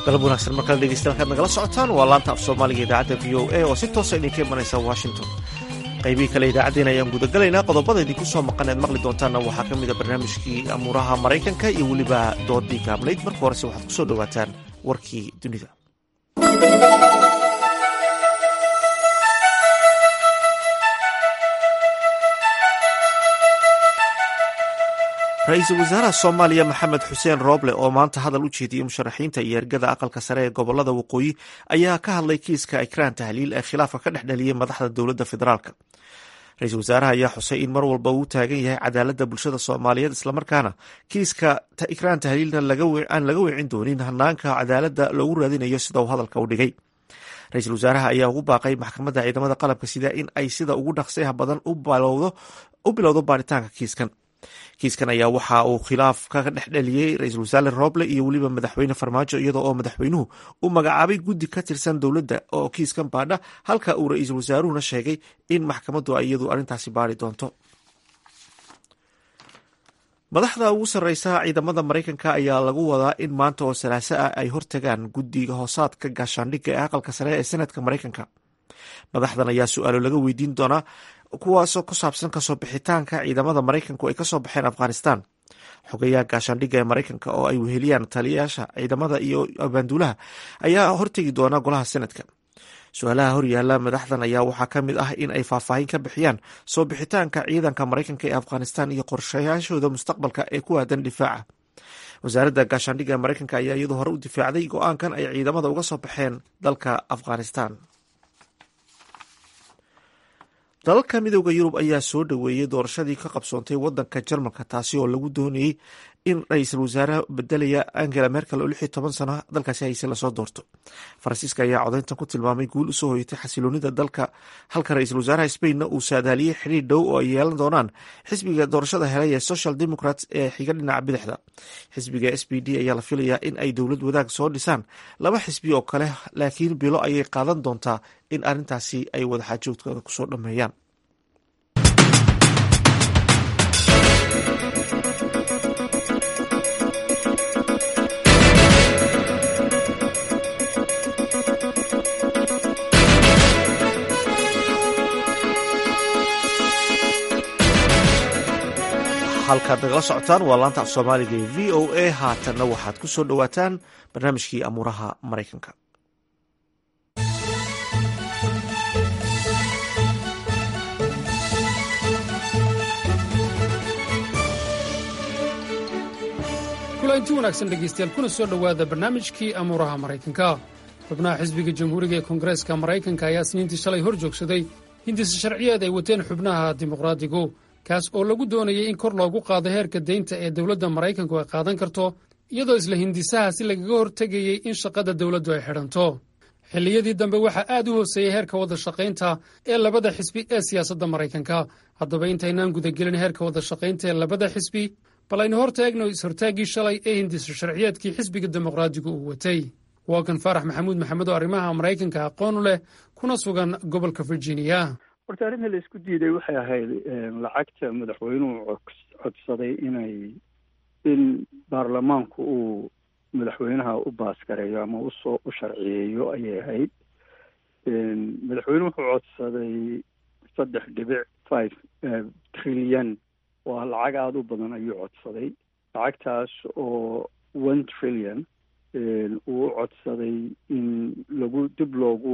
galab wanaagsan markala dhegeysta markaad nagala socotaan waa laanta af soomaaliga idaacadda v o a oo si toosa idinka imanaysa washington qaybihii kale idaacaddeen ayaan gudagalaynaa qodobada idinku soo maqan eed maqli doontaanna waxaa ka mid a barnaamijkii amuuraha maraykanka iyo weliba doodii gaabnayd marka horese waxaad ku soo dhowaataan warkii dunida ra-iisul wasaaraha soomaaliya maxamed xuseen rooble oo maanta hadal u jeediyey musharaxiinta iyo ergada aqalka sare ee gobolada waqooyi ayaa ka hadlay kiiska ikraan tahliil ee khilaafka ka dhex dhaliyay madaxda dowladda federaalka ra-iisul wasaaraha ayaa xusay in mar walba uu taagan yahay cadaaladda bulshada soomaaliyeed islamarkaana kiiska ikraan tahliilna aan laga weecin doonin hanaanka cadaaladda loogu raadinayo sida uu hadalka u dhigay ra-iisul wasaaraha ayaa ugu baaqay maxkamadda ciidamada qalabka sida in ay sida ugu dhaqsayaha badan u bilowdo baaritaanka kiiskan kiiskan ayaa waxa uu khilaaf ka dhex dheliyey ra-iisul wasaare rooble iyo weliba madaxweyne farmaajo iyadoo oo madaxweynuhu u magacaabay guddi ka tirsan dowladda oo kiiskan baadha halka uu ra-iisul wasaaruhuna sheegay in maxkamaddu ay iyadu arrintaasi baari doonto madaxda ugu sarreysa ciidamada maraykanka ayaa lagu wadaa in maanta oo salaaso ah ay hortagaan guddiga hoosaadka gaashaandhigga ee aqalka sare ee senadka maraykanka madaxdan ayaa su-aalo laga weydiin doonaa kuwaasoo ku saabsan kasoo bixitaanka ciidamada maraykanku ay kasoo baxeen afghanistan xogayaha gaashaandhigga ee maraykanka oo ay weheliyaan taliyayaasha ciidamada iyo abaanduulaha ayaa hortegi doona golaha senadka su-aalaha horyaala madaxdan ayaa waxaa ka mid ah in ay faahfaahin ka bixiyaan soo bixitaanka ciidanka maraykanka ee afghanistan iyo qorshayaashooda mustaqbalka ee ku aadan difaaca wasaaradda gaashaandhigga ee maraykanka ayaa iyadu hore u difaacday go-aankan ay ciidamada uga soo baxeen dalka afghanistan dalalka midooda yurub ayaa soo dhoweeyey doorashadii ka qabsoontay wadanka jarmalka taasi oo lagu doonayey in ra-iisul wasaaraha bedelaya angela merkel oo lix iyo toban sano dalkaasi hayse lasoo doorto faransiiska ayaa codayntan ku tilmaamay guul usoo hoyatay xasiloonida dalka halka ra-iisul wasaaraha spainna uu saadaaliyey xiriir dhow oo ay yeelan doonaan xisbiga doorashada helay ee social democrats ee xiga dhinaca bidixda xisbiga s b d ayaa la filayaa in ay dowlad wadaag soo dhisaan laba xisbi oo kale laakiin bilo ayay qaadan doontaa in arrintaasi ay wadaxaajoodkooda kusoo dhameeyaan halkaad nagala socotaan waa laanta af soomaaliga ee v o a haatanna waxaad ku soo dhowaataan barnaamijkii amuuraha maraykanka kulanti wanaagsan dhegaystayaal kuna soo dhowaada barnaamijkii amuuraha maraykanka xubnaha xisbiga jamhuuriga ee koongareeska maraykanka ayaa isniintii shalay hor joogsaday hindisa sharciyeed ay wateen xubnaha dimuqraadigu kaas oo lagu doonayay in kor loogu qaado heerka deynta ee dowladda maraykanku ay qaadan karto iyadoo isla hindisaha si lagaga hortegayey in shaqada dowladdu ay xidhanto xilliyadii dambe waxaa aad u hooseeyey heerka wada shaqaynta ee labada xisbi ee siyaasadda maraykanka haddaba intaynaan gudagelin heerka wada shaqaynta ee labada xisbi bal aynu hor taagno is-hortaaggii shalay ee hindisa sharciyeedkii xisbiga dimuqraadigu uu watay waa kan faarax maxamuud maxamed oo arrimaha maraykanka aqoon u leh kuna sugan gobolka virginia horta arrinta la isku diiday waxay ahayd lacagta madaxweynuhu codsaday inay in baarlamaanku uu madaxweynaha u baasgareeyo ama usoo u sharciyeeyo ayay ahayd madaxweynuhu wuxuu codsaday saddex dhibic five trilyan waa lacag aada u badan ayuu codsaday lacagtaas oo one trillion uu u codsaday in lagu dib loogu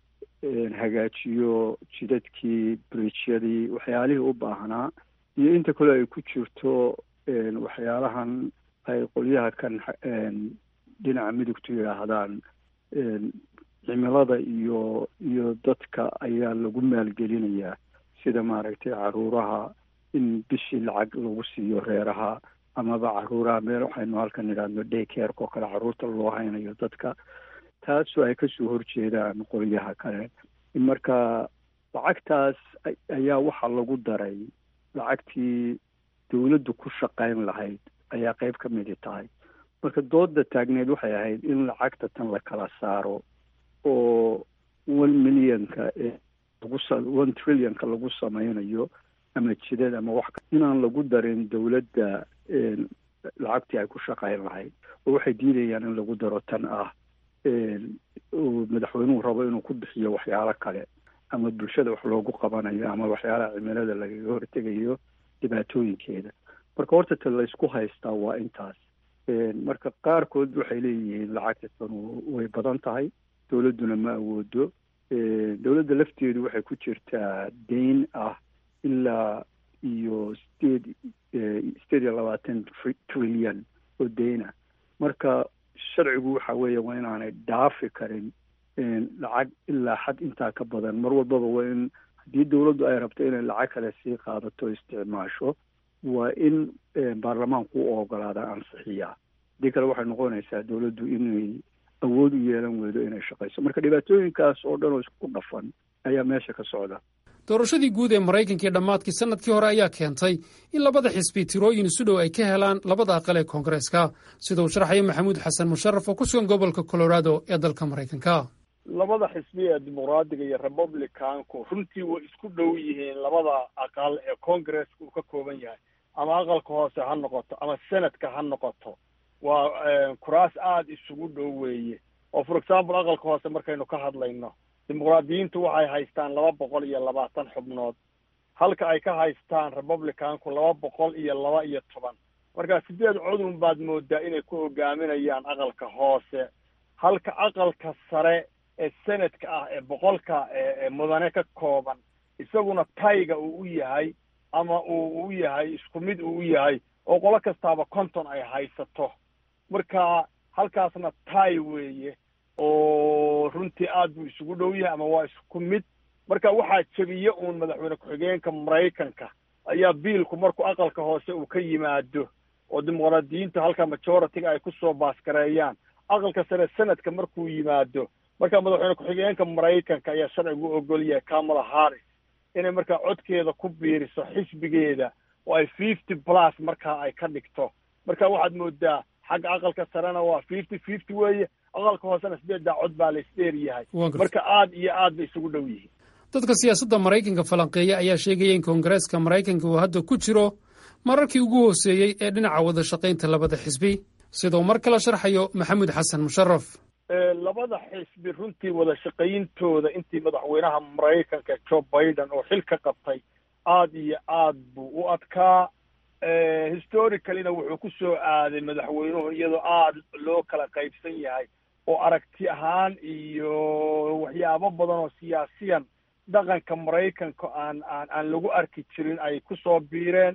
hagaajiyo jidadkii bridjyadii waxyaalihii u baahnaa iyo inta kale ay ku jirto waxyaalahan ay qolyaha kan dhinaca midugtu yidhaahdaan cimilada iyo iyo dadka ayaa lagu maalgelinayaa sida maaragtay caruuraha in bishii lacag lagu siiyo reeraha amaba caruuraha meel waxaynu halkan idhaahno day careka oo kale caruurta loo haynayo dadka taasoo ay kasoo horjeedaan qolyaha kale marka lacagtaas ayaa waxaa lagu daray lacagtii dawladdu ku shaqayn lahayd ayaa qeyb ka midi tahay marka dooda taagneed waxay ahayd in lacagta tan la kala saaro oo one millionka one trillionka lagu sameynayo ama jidad ama wax inaan lagu darin dawladda lacagtii ay ku shaqayn lahayd oo waxay diidayaan in lagu daro tan ah uu madaxweynuhu rabo inuu ku bixiyo waxyaalo kale ama bulshada wax loogu qabanayo ama waxyaalaha cimilada lagaga hortegayo dhibaatooyinkeeda marka horta ta laysku haystaa waa intaas marka qaarkood waxay leeyihiin lacagta tan way badan tahay dowladduna ma awoodo dowladda lafteedu waxay ku jirtaa deyn ah ilaa iyo sideed sideed iyo labaatan trillion oo deyn ah marka sharcigu waxa weeye waa inaanay dhaafi karin lacag ilaa xad intaa ka badan mar walbaba waa in haddii dowladdu ay rabto inay lacag kale sii qaadato o isticmaasho waa in baarlamaanku u ogolaada ansixiyaa haddii kale waxay noqonaysaa dowladdu inay awood u yeelan weydo inay shaqayso marka dhibaatooyinkaas oo dhan oo isku dhafan ayaa meesha ka socda doorashadii guud ee maraykanka ee dhammaadkii sannadkii hore ayaa keentay in labada xisbi tirooyin isu dhow ay ka helaan labada aqal ee koongareeska sida uu sharxaya maxamuud xasan musharaf oo ku sugan gobolka colorado ee dalka maraykanka labada xisbi ee dimuqraadiga iyo republicanku runtii way isku dhow yihiin labada aqal ee congaresska uu ka kooban yahay ama aqalka hoose ha noqoto ama senatka ha noqoto waa kuraas aada isugu dhow weeye oo for example aqalka hoose markaynu ka hadlayno dimuqraadiyiintu waxay haystaan laba boqol iyo labaatan xubnood halka ay ka haystaan republicanku laba boqol iyo laba iyo toban marka sideed cudun baad moodaa inay ku hogaaminayaan aqalka hoose halka aqalka sare ee senadka ah ee boqolka mudane ka kooban isaguna tayga uu u yahay ama uu u yahay isku mid uu u yahay oo qolo kastaaba konton ay haysato marka halkaasna tay weeye oo runtii aad buu isugu dhow yahay ama waa isku mid marka waxaa jebiye uun madaxweyne ku-xigeenka maraykanka ayaa biilku markuu aqalka hoose uu ka yimaado oo dimuqraadiyiintu halka majority-ga ay kusoo baasgareeyaan aqalka sare senadka markuu yimaado marka madaxweyne ku-xigeenka maraykanka ayaa sharcigu u ogol yahay kamala harris inay markaa codkeeda ku biiriso xisbigeeda oo ay fifty plus markaa ay ka dhigto marka waxaad moodaa xagga aqalka sarena waa fifty fifty weeye aqalka hoosena sideeddaa cod baa la isdheer yahay marka aad iyo aad bay isugu dhow yihiin dadka siyaasadda maraykanka falanqeeya ayaa sheegaya in koongareeska maraykanka uu hadda ku jiro mararkii ugu hooseeyey ee dhinaca wada shaqaynta labada xisbi sidau mar kale sharxayo maxamuud xasan musharaf labada xisbi runtii wada shaqayntooda intii madaxweynaha maraykanka joe biden oo xil ka qabtay aad iyo aad buu u adkaa historicallyna wuxuu ku soo aaday madaxweynuhu iyadoo aad loo kala qaybsan yahay oo aragti ahaan iyo waxyaabo badan oo siyaasiyan dhaqanka maraykanka aan aan aan lagu arki jirin ay kusoo biireen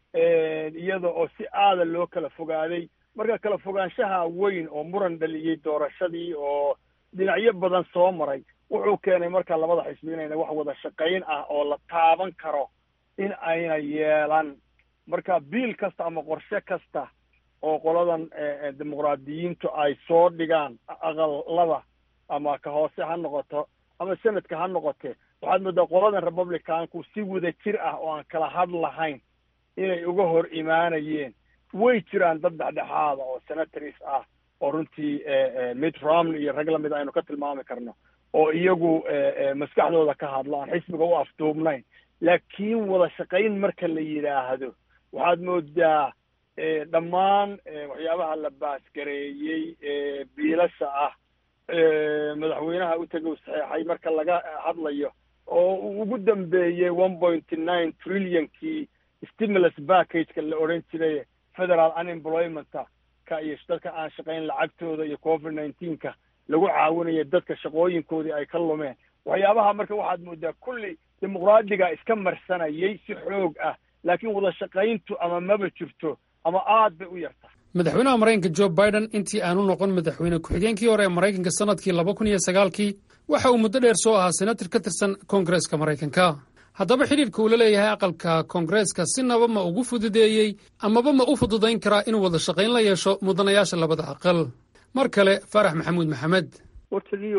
iyada oo si aada loo kala fogaaday marka kala fogaanshaha weyn oo muran dhaliyey doorashadii oo dhinacyo badan soo maray wuxuu keenay marka labada xisbi inayna wax wada shaqayn ah oo la taaban karo in ayna yeelan marka biil kasta ama qorshe kasta oo qoladan dimuqraadiyiintu ay soo dhigaan aqalada ama ka hoose ha noqoto ama senadka ha noqote waxaad moodaa qoladan republicanku si wada jir ah oo aan kala had lahayn inay uga hor imaanayeen way jiraan dad dhexdhexaada oo senatories ah oo runtii mitt romney iyo rag lamid aynu ka tilmaami karno oo iyagu maskaxdooda ka hadlo aan xisbiga u afduubnayn laakiin wada shaqayn marka la yidhaahdo waxaad moodaa dhammaan waxyaabaha la baasgareeyey biilasha ah madaxweynaha u tegay saxeexay marka laga hadlayo oo uu ugu dambeeyey one pointy nine trillionkii stimulus packageka la odhan jiray federal unemploymenta ka iyo dadka aan shaqayn lacagtooda iyo covid nineteenka lagu caawinaya dadka shaqooyinkoodii ay ka lumeen waxyaabaha marka waxaad moodaa kulli dimuqraadiga iska marsanayay si xoog ah laakiin wada shaqayntu ama maba jirto ama aad bay u yarta madaxweynaha maraykanka jo biden intii aanu noqon madaxweyne ku-xigeenkii hore ee maraykanka sannadkii laba kun iyo sagaalkii waxa uu muddo dheer soo ahaa senator ka tirsan koongareeska maraykanka haddaba xidhiirka uu la leeyahay aqalka koongareeska sinaba ma ugu fududeeyey amaba ma u fududayn karaa inuu wada shaqayn la yeesho mudanayaasha labada aqal mar kale faarax maxamuud maxamed wartaliyo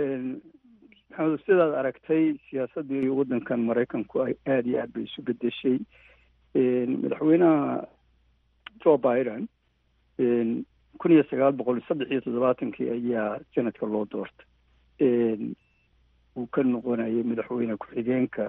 maxamed sidaad aragtay siyaasaddii waddankan maraykanku ay aada iyo aad bay isu bedeshay madaxweynaha joe biden kun iyo sagaal boqol saddex iyo toddobaatankii ayaa senadka loo doortay uu ka noqonayay madaxweyne ku-xigeenka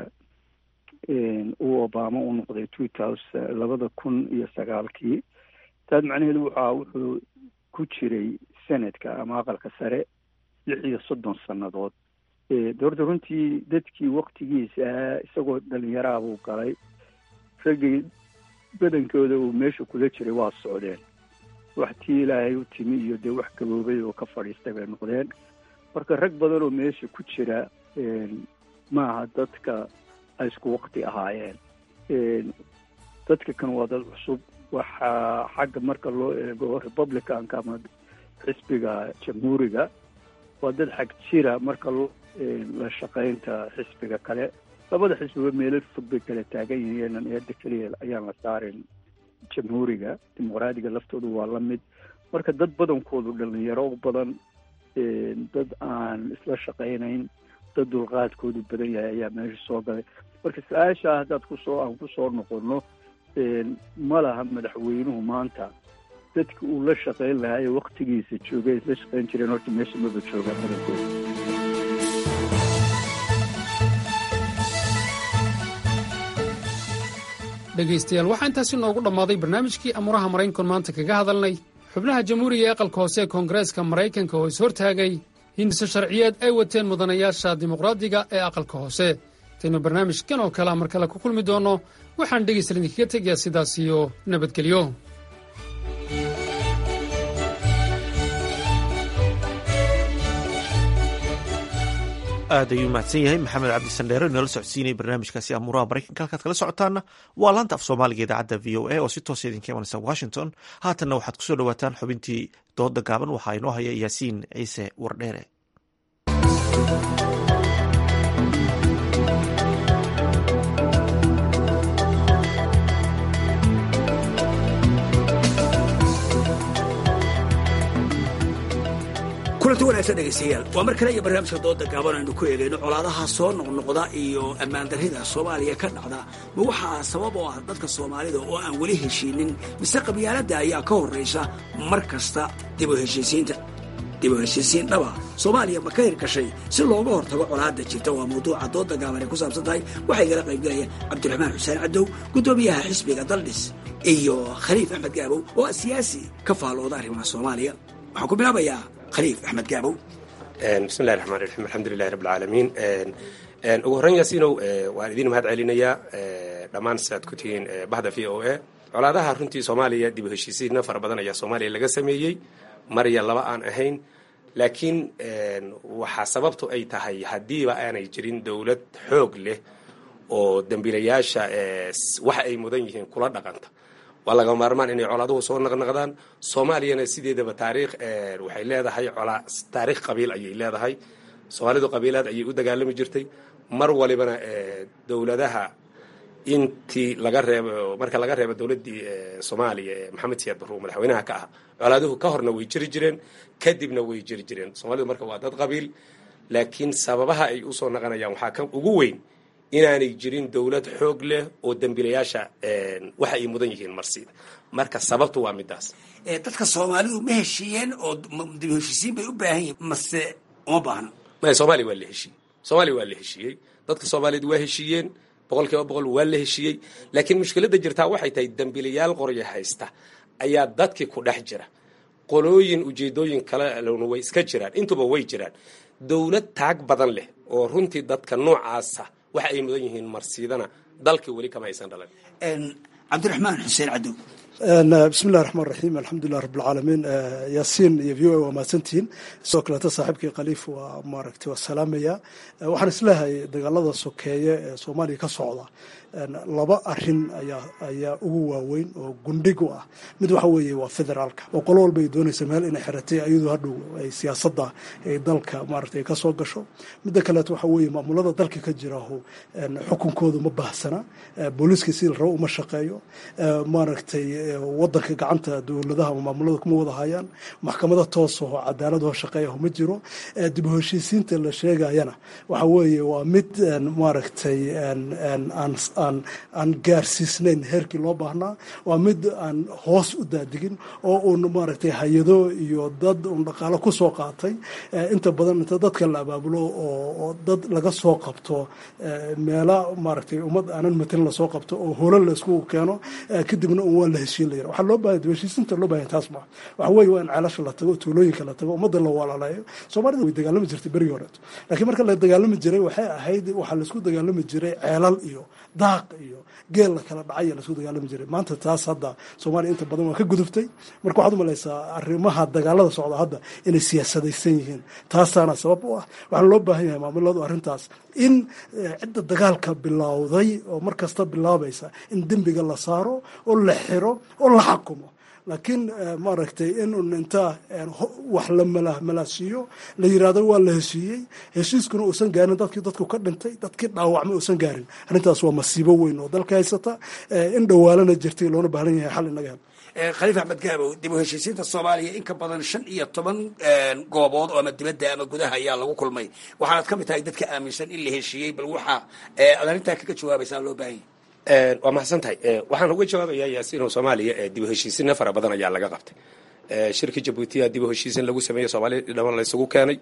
uu obama u noqday two thousand labada kun iyo sagaalkii taas macnaheedu waxaa wuxuu ku jiray senadka ama aqalka sare lix iyo soddon sannadood doorta runtii dadkii waktigiisa isagoo dhalinyaraha buu galay raggii badankooda uu meesha kula jiray waa socdeen wax tii ilaahay u timi iyo dee wax gaboobay oo ka fadhiistay bay noqdeen marka rag badan oo meesha ku jira maaha dadka ay isku wakti ahaayeen dadka kan waa dad cusub waxaa xagga marka loo eego republicanka ama xisbiga jamhuuriga waa dad xag jira marka la shaqaynta xisbiga kale labada xisbiba meelo fog bay kala taagan yihiin eedda keliya ayaan la saarin jamhuuriga dimuqraadiga laftoodu waa la mid marka dad badankoodu dhalinyaro badan dad aan isla shaqaynayn dad dulqaadkoodu badan yahay ayaa meesha soo galay marka su-aasha haddaad kusoo aan kusoo noqono ma laha madaxweynuhu maanta dadki uu la shaqayn lahaa ee waktigiisa joogay isla shaqayn jireen horta meesha maba joogaan badankooda dhegaystayaal waxaa intaasi noogu dhammaaday barnaamijkii amuraha maraykanku maanta kaga hadalnay xubnaha jamhuuriga ee aqalka hoose ee koongareeska maraykanka oo is-hortaagay hindise sharciyeed ay wateen mudanayaasha dimuqraadiga ee aqalka hoose intaynu barnaamijkan oo kalea mar kale ku kulmi doonno waxaan dhegaysta idinkaga tegayaa sidaas iyo nabadgelyo aad ayuu mahadsan yahay maxamed cabdisandheere inala socodsiinaya barnaamijkaasi amuuraha maraykanka halkaad kala socotaana waa laanta af soomaaliga idaacadda v o a oo si toosa idinka imanaysa washington haatanna waxaad kusoo dhawaataan xubintii dooda gaaban waxaa inoo haya yaasiin ciise wardheere kulanti wanaagsan dhegaystayaal waa mar kale iyo barnaamijka dooda gaaban aynu ku eegayno colaadaha soo noqnoqda iyo ammaandarrida soomaaliya ka dhacda ma waxaa sabab oo ah dadka soomaalida oo aan weli heshiinin mise qabyaaladda ayaa ka horraysa mar kasta dib u heshiisiinta dib u heshiisiin dhaba soomaaliya ma ka hirgashay si looga hortago colaadda jirta waa mawduuca dooda gaaban ay ku saabsan tahay waxaa igala qaybgalaya cabdiraxmaan xuseen cadow guddoomiyaha xisbiga daldhis iyo khaliif axmed gaabow oo ah siyaasi ka faalooda arrimaha soomaaliya waxaan ku bilaabayaa khaliif axmed gaabow bismillahi raxmaan raxiim alxamdulilahi rabb alcaalamiin ugu horreyn yaasiinow waan idiin mahad celinayaa dhammaan sidaad ku tihiin bahda v o a colaadaha runtii soomaaliya dib u heshiisiina fara badan ayaa soomaaliya laga sameeyey mar iyo laba aan ahayn laakiin waxaa sababtu ay tahay haddiiba aanay jirin dowlad xoog leh oo dembiilayaasha waxa ay mudan yihiin kula dhaqanta waa laga maarmaan inay colaaduhu soo naqnaqdaan soomaaliyana sideedaba taariikh waxay leedahay colaa taariikh qabiil ayay leedahay soomaalidu qabiilaad ayay u dagaalami jirtay mar walibana dowladaha intii laga reebo marka laga reebo dowladdii soomaaliya ee maxamed siyaad barruur madaxweynaha ka ah colaaduhu ka horna way jiri jireen kadibna way jiri jireen soomaalidu marka waa dad qabiil laakiin sababaha ay usoo naqanayaan waxaa ka ugu weyn inaanay jirin dowlad xoog leh oo dembiilayaasha waxa ay mudan yihiin marsiida marka sababtu waa midaas dadka soomaalidu ma heshiiyeen oo dib heshiisiin bay u baahan yihiin mase uma baahna maya soomaaliya waa la heshiiyey soomaaliya waa la heshiiyey dadka soomaaliyeed waa heshiiyeen boqol kiiba boqol waa la heshiiyey laakiin mushkiladda jirtaa waxay tahay dembiilayaal qorya haysta ayaa dadkii ku dhex jira qolooyin ujeedooyin kalena way iska jiraan intuba way jiraan dowlad taag badan leh oo runtii dadka noocaasa waxa ay mudan yihiin marsiidana dalkii weli kama aysan dhalan cabdiraxmaan xuseen cadow bismillahi raxmaan raxiim alxamdulilah rabbilcaalamiin yaasiin iyo v o a waa mahadsantihiin sidoo kaleeta saaxiibkii khaliif waa maaragtay waa salaamaya waxaan isleehay dagaalada sokeeye ee soomaaliya ka socda laba arin ayaa ayaa ugu waaweyn oo gundhig u ah mid waxa weeye waa federaalka oo qolo walba ay doonaysa meel inay xiratay iyadoo hadhow ay siyaasadda ay dalka maaragtay ka soo gasho midda kaleeto waxa weeye maamulada dalka ka jiraho xukunkoodu ma baahsana booliiska sidii la rabo uma shaqeeyo maaragtay wadanka gacanta dowladaha ama maamulada kuma wada hayaan maxkamada toosaho cadaaladoo shaqeeyaho ma jiro dib u heshiisiinta la sheegayana waxa weeye waa mid maaragtay aan aan gaarsiisnayn heerkii loo baahnaa waa mid aan hoos u daadigin oo uun maaragtay hay-ado iyo dad uun dhaqaalo ku soo qaatay inta badan inta dadka la abaabulo oo dad laga soo qabto meela maaragtay ummad aanan matelin lasoo qabto oo holo la isku keeno kadibna un waa la heshiin la yira waxaa loo baahaya dib heshiisinta loo bahaya taas maa waxa weeye waa in ceelasha la tago tuulooyinka la tago ummadda la walaaleeyo soomaalida way dagaalami jirtay berigii horeeto laakiin marka la dagaalami jiray waxay ahayd waxaa laisku dagaalami jiray ceelal iyo daaq iyo geel la kala dhacay laisku dagaalami jiray maanta taas hadda soomaaliya inta badan waa ka gudubtay marka waxaad umalaysaa arrimaha dagaalada socda hadda inay siyaasadaysan yihiin taasaana sabab u ah waxaana loo baahan yahay maamuladu arrintaas in cidda dagaalka bilowday oo mar kasta bilaabaysa in dembiga la saaro oo la xiro oo la xakumo laakiin maaragtay in inta wax la malaasiiyo la yirahdo waa la heshiiyey heshiiskuna uusan gaarin dadkii dadku ka dhintay dadkii dhaawacmay uusan gaarin arrintaas waa masiibo weyn oo dalka haysata in dhawaalana jirtay loona baahan yahay xal inaga hel khaliif axmed gaabow dib u heshiisiinta soomaaliya in ka badan shan iyo toban goobood oo ama dibadda ama gudaha ayaa lagu kulmay waxaanad ka mid tahay dadka aaminsan in la heshiiyey bal waxa ad arrintaa kaga jawaabaysaa loo baahan yahay waa mahadsan tahay waxaan uga jawaabayaa yaasiin oo soomaaliya dib u heshiisinna fara badan ayaa laga qabtay shirkii jabuutiya dib u heshiisin lagu sameeyey soomaaliya dhidhaban la isugu keenay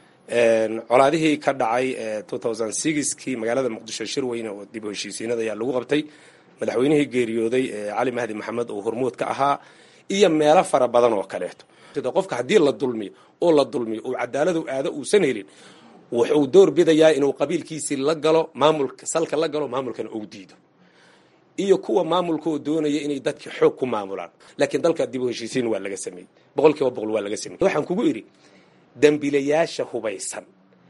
colaadihii ka dhacay two thousand sixkii magaalada muqdisho shir weyne oo dib u heshiisiinada ayaa lagu qabtay madaxweynihii geeriyooday cali mahdi maxamed oo hormuud ka ahaa iyo meelo fara badan oo kaleeto qofka haddii la dulmiyo oo la dulmiyo oo cadaaladu aado uusan helin wuxuu door bidayaa inuu qabiilkiisii la galo maamulka salka la galo maamulkana uu diido iyo kuwa maamulka oo doonaya inay dadka xoog ku maamulaan laakiin dalka dib u heshiisiin waa laga sameeyey boqol kiiba boqol waa laga sameeyey waxaan kugu idhi dembilayaasha hubaysan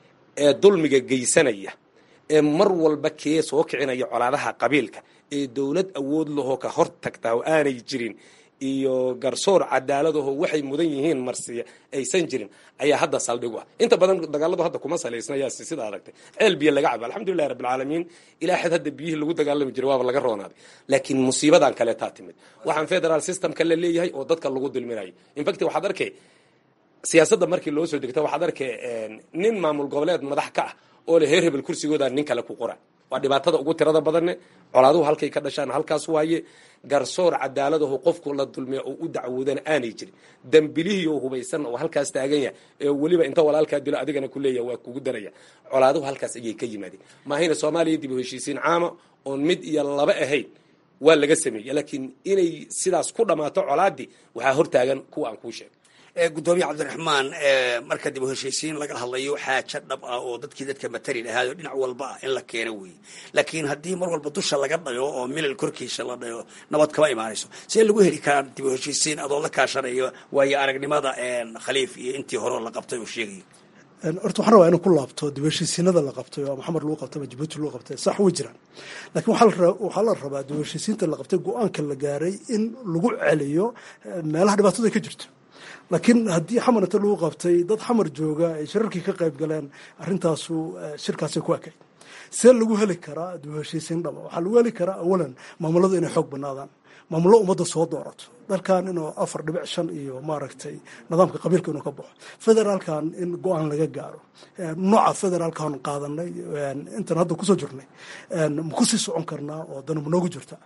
ee dulmiga geysanaya ee mar walba kee soo kicinaya colaadaha qabiilka ee dowlad awood lahoo ka hor tagtaa oo aanay jirin iyo garsoor cadaaladaho waxay mudan yihiin marsiya aysan jirin ayaa hadda saldhigu ah inta badan dagaaladu hadda kuma salaysna yaasi sida aragtay ceel biyo laga cabo alxamdulilahi rabbilcaalamiin ilaa xad hadda biyihii lagu dagaalami jiray waaba laga roonaaday laakiin musiibadan kaleetaa timid waxaan federal systemka la leeyahay oo dadka lagu dulminayo infact waxaad arkay siyaasadda markii loo soo degta waxaad arkay nin maamul goboleed madax ka ah oo le heer hebel kursigooda nin kale ku qora waa dhibaatada ugu tirada badanne colaaduhu halkay ka dhashaan halkaas waaye garsoor cadaaladahu qofku la dulmiya oo u dacwoodana aanay jirin dambilihii oo hubaysan oo halkaas taagan yahay ee weliba inta walaalkaa dilo adigana ku leeyahay waa kugu daraya colaaduhu halkaas ayay ka yimaadeen maahayna soomaaliya dib u heshiisiin caama oon mid iyo laba ahayn waa laga sameeyey laakiin inay sidaas ku dhammaato colaadii waxaa hortaagan kuwa aan kuu sheegay gudoomiye cabdiraxmaan marka dib u heshiisiin laga hadlayo xaajo dhab ah oo dadkii dadka matali lahaado dhinac walba ah in la keeno weeye laakiin haddii mar walba dusha laga dhayo oo milal korkiisa la dhayo nabad kama imaanayso see lagu heli karaa dib u heshiisiin adoo la kaashanayo waayo aragnimada khaliif iyo intii hore la qabtay uu sheegayo horta waxaan rabaa inuu ku laabto dib heshiisiinada la qabtay oo maxamed lagu qabtay ama jabuuti lagu qabtay sax way jiraan laakiin waxaa la rabaa dib heshiisiinta la qabtay go-aanka la gaaray in lagu celiyo meelaha dhibaatada ka jirto laakiin haddii xamar inta lagu qabtay dad xamar jooga ay shirarkii ka qayb galeen arrintaasu shirkaasay ku ekay see lagu heli karaa dib heshiisiin dhaba waxaa lagu heli karaa awalan maamuladu inay xoog banaadaan maamullo ummadda soo doorato dalkan inuu afar dhibic shan iyo maaragtay nidaamka qabiilka inuu ka baxo federaalkan in go-aan laga gaaro nooca federaalkan qaadanay intan hadda kusoo jirnay ma kusii socon karnaa oo dana ma noogu jirta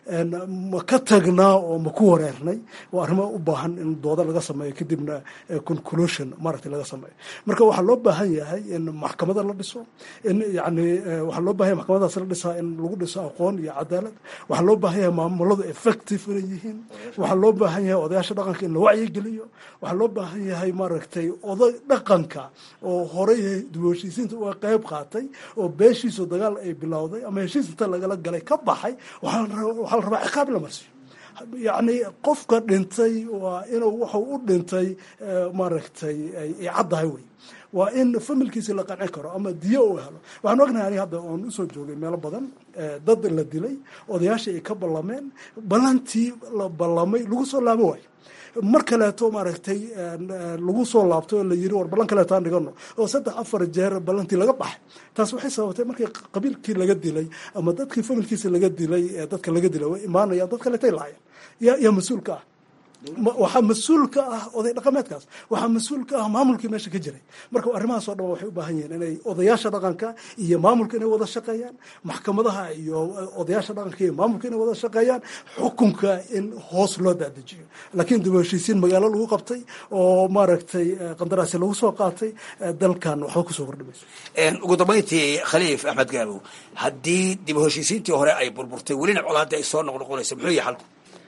ma ka tagnaa oo ma ku wareernay waa arrimo u baahan in dooda laga sameeyo kadibna conclusion maaragtay laga sameeyo marka waxaa loo baahan yahay in maxkamada la dhiso in yani waxaa loo baahan yahay maxkamadaas la dhisaa in lagu dhiso aqoon iyo cadaalad waxaa loo baahan yahay maamuladu effective inay yihiin waxaa loo baahan yahay odayaasha dhaqanka in la wacyigeliyo waxaa loo baahan yahay maaragtay oday dhaqanka oo horey dib heshiisiinta uga qayb qaatay oo beeshiisu dagaal ay bilowday ama heshiis inta lagala galay ka baxay waxaa la rabaa ciqaab la marsiyo yacni qofka dhintay waa inuu wuxuu u dhintay maaragtay ay caddahay wey waa in familkiisi la qancin karo ama diyo uu helo waxaan ognahay aniga hadda oon usoo joogay meelo badan dad la dilay odayaashii ay ka ballameen ballantii la ballamay lagu soo laabo waayo mar kaleeto maaragtay lagu soo laabtay oo la yiri war ballan kaleeto aan dhigano oo saddex afar jeer ballantii laga baxay taas waxay sababtay markii qabiilkii laga dilay ama dadkii familkiisa laga dilay dadka laga dilay way imaanayaan dad kaleetay laayeen yaa yaa mas-uulka ah waxaa mas-uul ka ah oday dhaqameedkaas waxaa mas-uul ka ah maamulkii meesha ka jiray marka arrimahaas oo dhan waxay u baahan yihiin inay odayaasha dhaqanka iyo maamulka inay wada shaqeeyaan maxkamadaha iyo odayaasha dhaqanka iyo maamulka inay wada shaqeeyaan xukunka in hoos loo daadejiyo laakiin dib u heshiisiin magaalo lagu qabtay oo maaragtay qandaraasi lagu soo qaatay dalkan waxba kusoo kordhimayso ugu dambayntii khaliif axmed gaabow haddii dib u heshiisiintii hore ay burburtay welina colaadii ay soo noqnoqonayso muxuu yahay xalku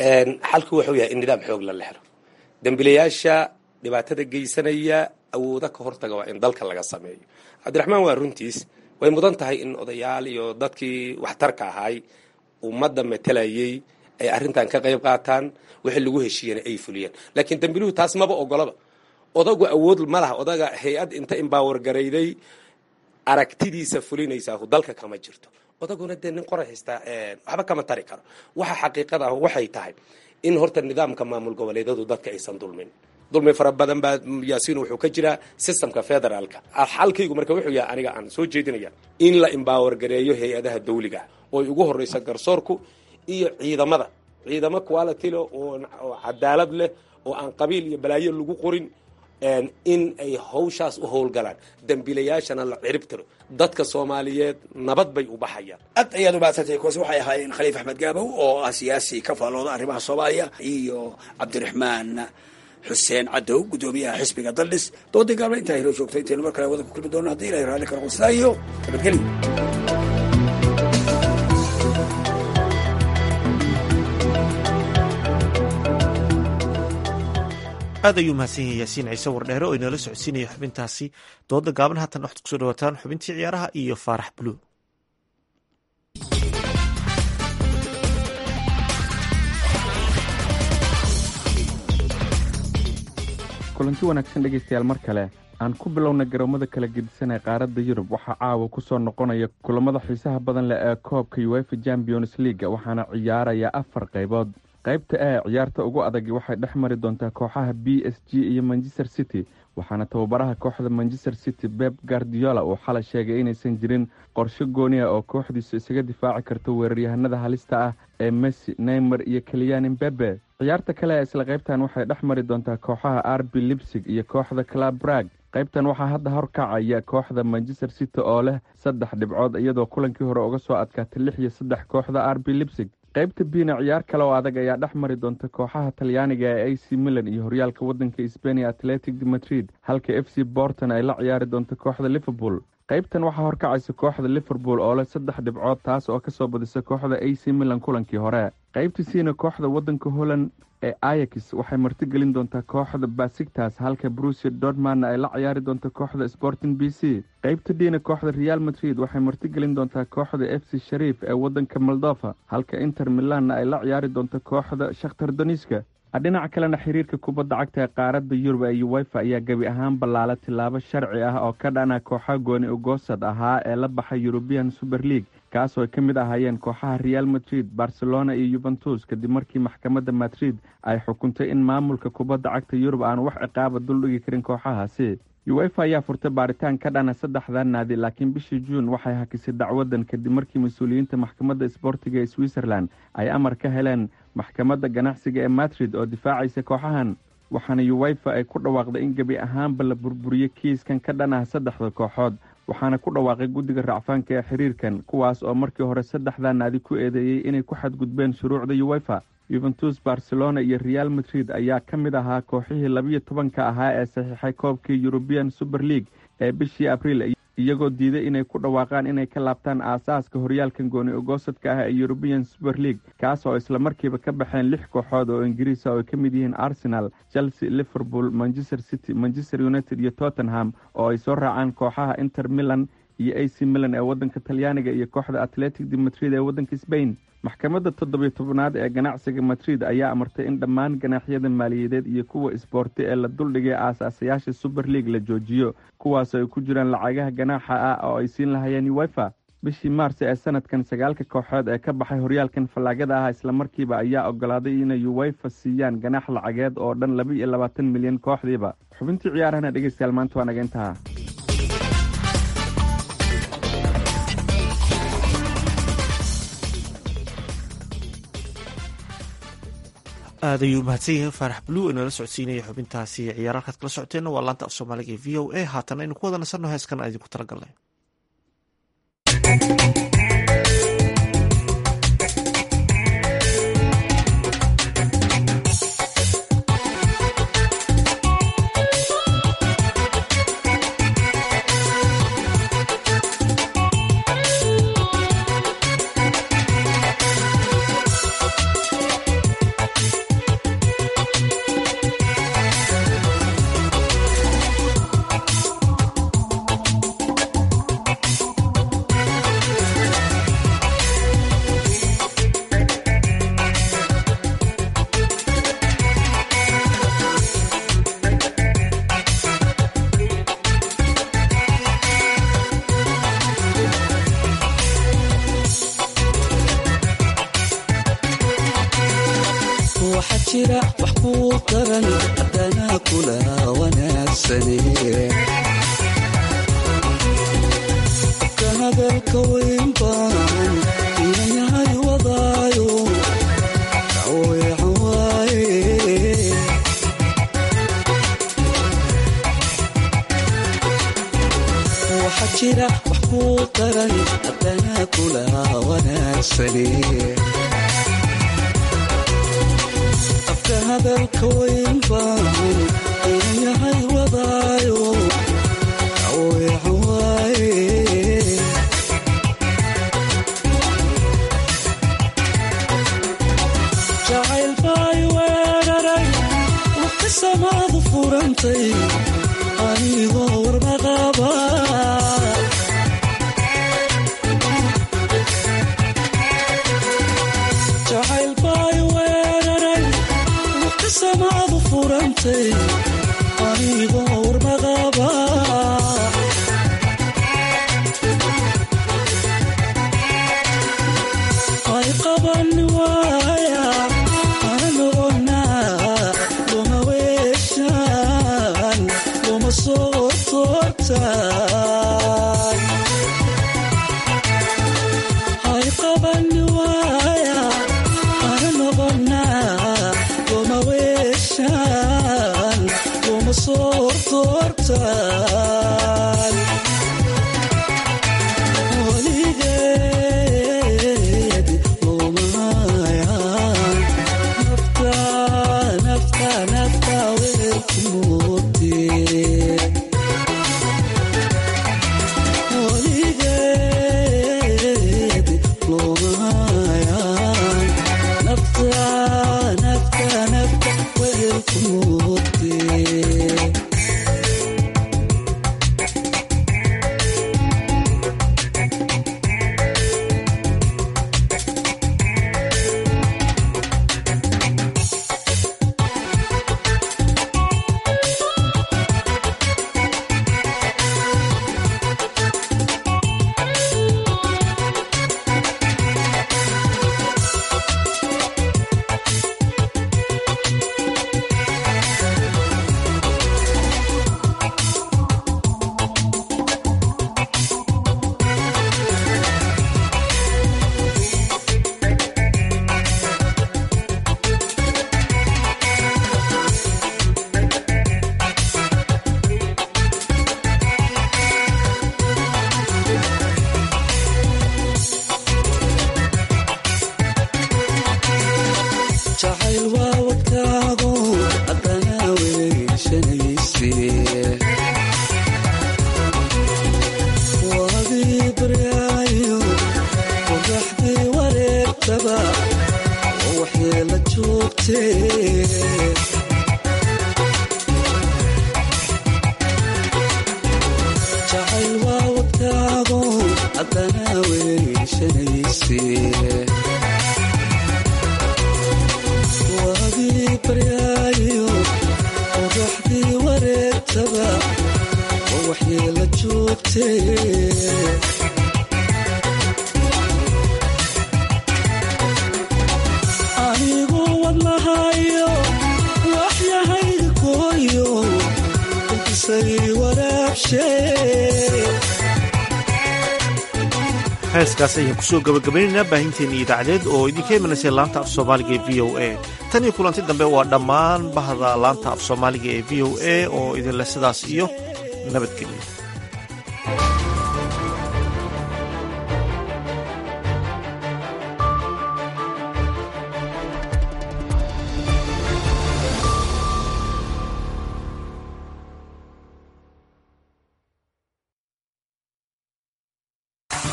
xalku wuxuu yahay in nidaam xoog la lehlo dembilayaasha dhibaatada geysanaya awooda ka hortaga waa in dalka laga sameeyo cabdiraxmaan waa runtiis way mudan tahay in odayaal iyo dadkii waxtarka ahaay ummadda matelayay ay arrintan ka qayb qaataan wixii lagu heshiiyana ay fuliyaan laakiin dembiluhu taas maba ogolaba odagu awood ma laha odaga hay-ad inta imbaawar garayday aragtidiisa fulinaysaa dalka kama jirto odaguna dee nin qoray haystaa waxba kama tari karo waxa xaqiiqada ah waxay tahay in horta nidaamka maamul goboleedyadu dadka aysan dulmin dulmi fara badan baa yaasiin wuxuu ka jiraa systemka federaalka xalkaygu marka wuxuu yahay aniga aan soo jeedinaya in la imbaawar gareeyo hay-adaha dawliga oo ugu horeysa garsoorku iyo ciidamada ciidamo quality leh oo cadaalad leh oo aan qabiil iyo balaayo lagu qorin in ay hawshaas u howlgalaan dembiilayaashana la cirib tiro dadka soomaaliyeed nabad bay u baxayaan aad ayaad umahadsantay kuwaas waxay ahaayeen khaliif axmed gaabow oo ah siyaasi ka faallooda arrimaha soomaaliya iyo cabdiraxmaan xuseen cadow guddoomiyaha xisbiga daldhis doodii gaabla intaa hilo joogto intaynu mar kale wada ku kulmi doono haddii ilahay raalli kala qustaa iyo nabadgelyo aad ayuu mahadsan yahay yaasiin ciise wardheere oo inoola socodsiinaya xubintaasi dooda gaaban haatan waxaad kusoo dhawaataan xubintii ciyaaraha iyo faarax buluug kulanti wanaagsan dhegaystayaal mar kale aan ku bilowna garoomada kala gedisan ee qaaradda yurub waxaa caawa ku soo noqonaya kulamada xiisaha badan leh ee koobka uefa champions leaga waxaana ciyaaraya afar qaybood qaybta ee ciyaarta ugu adagi waxay dhex mari doontaa kooxaha b s g iyo manchester city waxaana tababaraha kooxda manchester city beb guardiola uu xalay sheegay inaysan jirin qorshe gooni ah oo kooxdiisu isaga difaaci karto weeraryahanada halista ah ee messi neymer iyo keliyani mbebe ciyaarta kale ee isla qaybtan waxay dhex mari doontaa kooxaha arbi libsig iyo kooxda club brag qaybtan waxaa hadda horkacaya kooxda manchester city oo leh saddex dhibcood iyadoo kulankii hore uga soo adkaatay lix iyo saddex kooxda arbi libsig qaybta biina ciyaar kale oo adag ayaa dhex mari doonta kooxaha talyaaniga ee a c milan iyo horyaalka waddanka sbania atletic de madrid halka f c borton ay la ciyaari doonto kooxda liverpool qaybtan waxaa horkacaysa kooxda liverpool oo leh saddex dhibcood taas oo kasoo badisa kooxda a c milan kulankii hore qaybta siina kooxda waddanka holland ee ayax waxay martigelin doontaa kooxda basigtas halka brusia dortmanna ay la ciyaari doonto kooxda sporting b c qaybta dhiina kooxda real madrid waxay martigelin doontaa kooxda f c shariif ee waddanka moldova halka inter milanna ay la ciyaari doonto kooxda shakhtar doniska dhinaca kalena xiriirka kubadda cagta ee qaaradda yurub ee uwefa ayaa gebi ahaan ballaala tilaabo sharci ah oo ka dhana kooxa gooni ugoosad ahaa ee la baxay yurubian super league kaas oo ay ka mid ahaayeen kooxaha real madrid barcelona iyo yuventus kadib markii maxkamadda madrid ay xukuntay in maamulka kubadda cagta yurub aan wax ciqaaba duldhigi karin kooxahaasi uwefa ayaa furtay baaritaan ka dhana saddexda naadi laakiin bishii juun waxay hakisay dacwadan kadib markii mas-uuliyiinta maxkamadda sboortiga ee switzerland ay amar ka heleen maxkamadda ganacsiga ee madrid oo difaacaysa kooxahan waxaana uwefa ay ku dhawaaqday in gebi ahaanba la burburiyo kiiskan ka dhan ah saddexda kooxood waxaana ku dhawaaqay guddiga racfaanka ee xiriirkan kuwaas oo markii hore saddexdaa naadi ku eedeeyey inay ku xadgudbeen shuruucda uwefa yuventus barcelona iyo real madrid ayaa ka mid ahaa kooxihii labiyo tobanka ahaa ee saxiixay koobkii yurubian super league ee bishii abriil iyagoo diiday inay ku dhawaaqaan inay ka laabtaan aasaaska horyaalkan gooni ogoosadka ah ee yurubian super league kaas oo isla markiiba ka baxeen lix kooxood oo ingiriisa oo ay ka mid yihiin arsenal chelsea liverpool manchester city manchester united iyo tottenham oo ay soo raacaan kooxaha inter milan iyo a c milan ee waddanka talyaaniga iyo kooxda atletic de madrid ee waddanka sbain maxkamadda toddobiyo tobnaad ee ganacsiga madrid ayaa amartay in dhammaan ganaaxyada maaliyadeed iyo kuwa isboorti ee la duldhigay aasaasayaasha super league la joojiyo kuwaas ay ku jiraan lacagaha ganaaxa ah oo ay siin lahayeen uwefa bishii maars ee sanadkan sagaalka kooxood ee ka baxay horyaalkan fallaagada ah islamarkiiba ayaa ogolaaday inay uwefa siiyaan ganaax lacageed oo dhan laba iyo labaatan milyan kooxdiiba xubintii ciyaarahana dhegeystayaal maanta waa naga intaha aad ayuu mahadsan yahay faarax bluu inala socodsiinaya xubintaasi ciyaar halkaad kala socoteenna waa laanta af soomaaliga ee v o a haatan aynu ku wada nasanno heeskan aan idinku talagalnay jira wax kuu daran haddana kula wanaagsane afka hadalka weyn baan inayahay wadaayo daweecan waaye waxa jira wax kuu daran haddana kula wanaagsane afka hadalka weyn baan inayahay wadaayo daweecan waaye jacayl bay weeraray waqti samaadu furantay anigoo warmaqaba jacayl bay weeraray waqti samaadu furantay anigoo warmaqaba ay qaban waaya ana noqonaa luma weeshaan luma soo toortaan ay qaban waaya ana noqonaa luma weeshaan luma soo toortaan weligeed lumayaan nafta nafta nafta weelku moodee weligeed lumayaan nafta nafta nafta weelku moodee jacayl waa wadkaago haddana weeshanayse waagii baryaayo qoraxdii wareegtaba oo waxyeela joogtee jacayl waa wadkaago haddana weeshanayse waagii baryaayo qoraxdii wareegtaba oo waxyeela joogtee anigu wadlahayo waxyahay gooyo intisay waraabshee heeskaas ayaan kusoo gabagabaynaynaa baahinteennii idaacadeed oo idinka imanaysay laanta af soomaaliga ee v o a tan iyo kulanti dambe waa dhammaan bahda laanta af soomaaliga ee v o a oo idinleh sidaas iyo nabadgelyo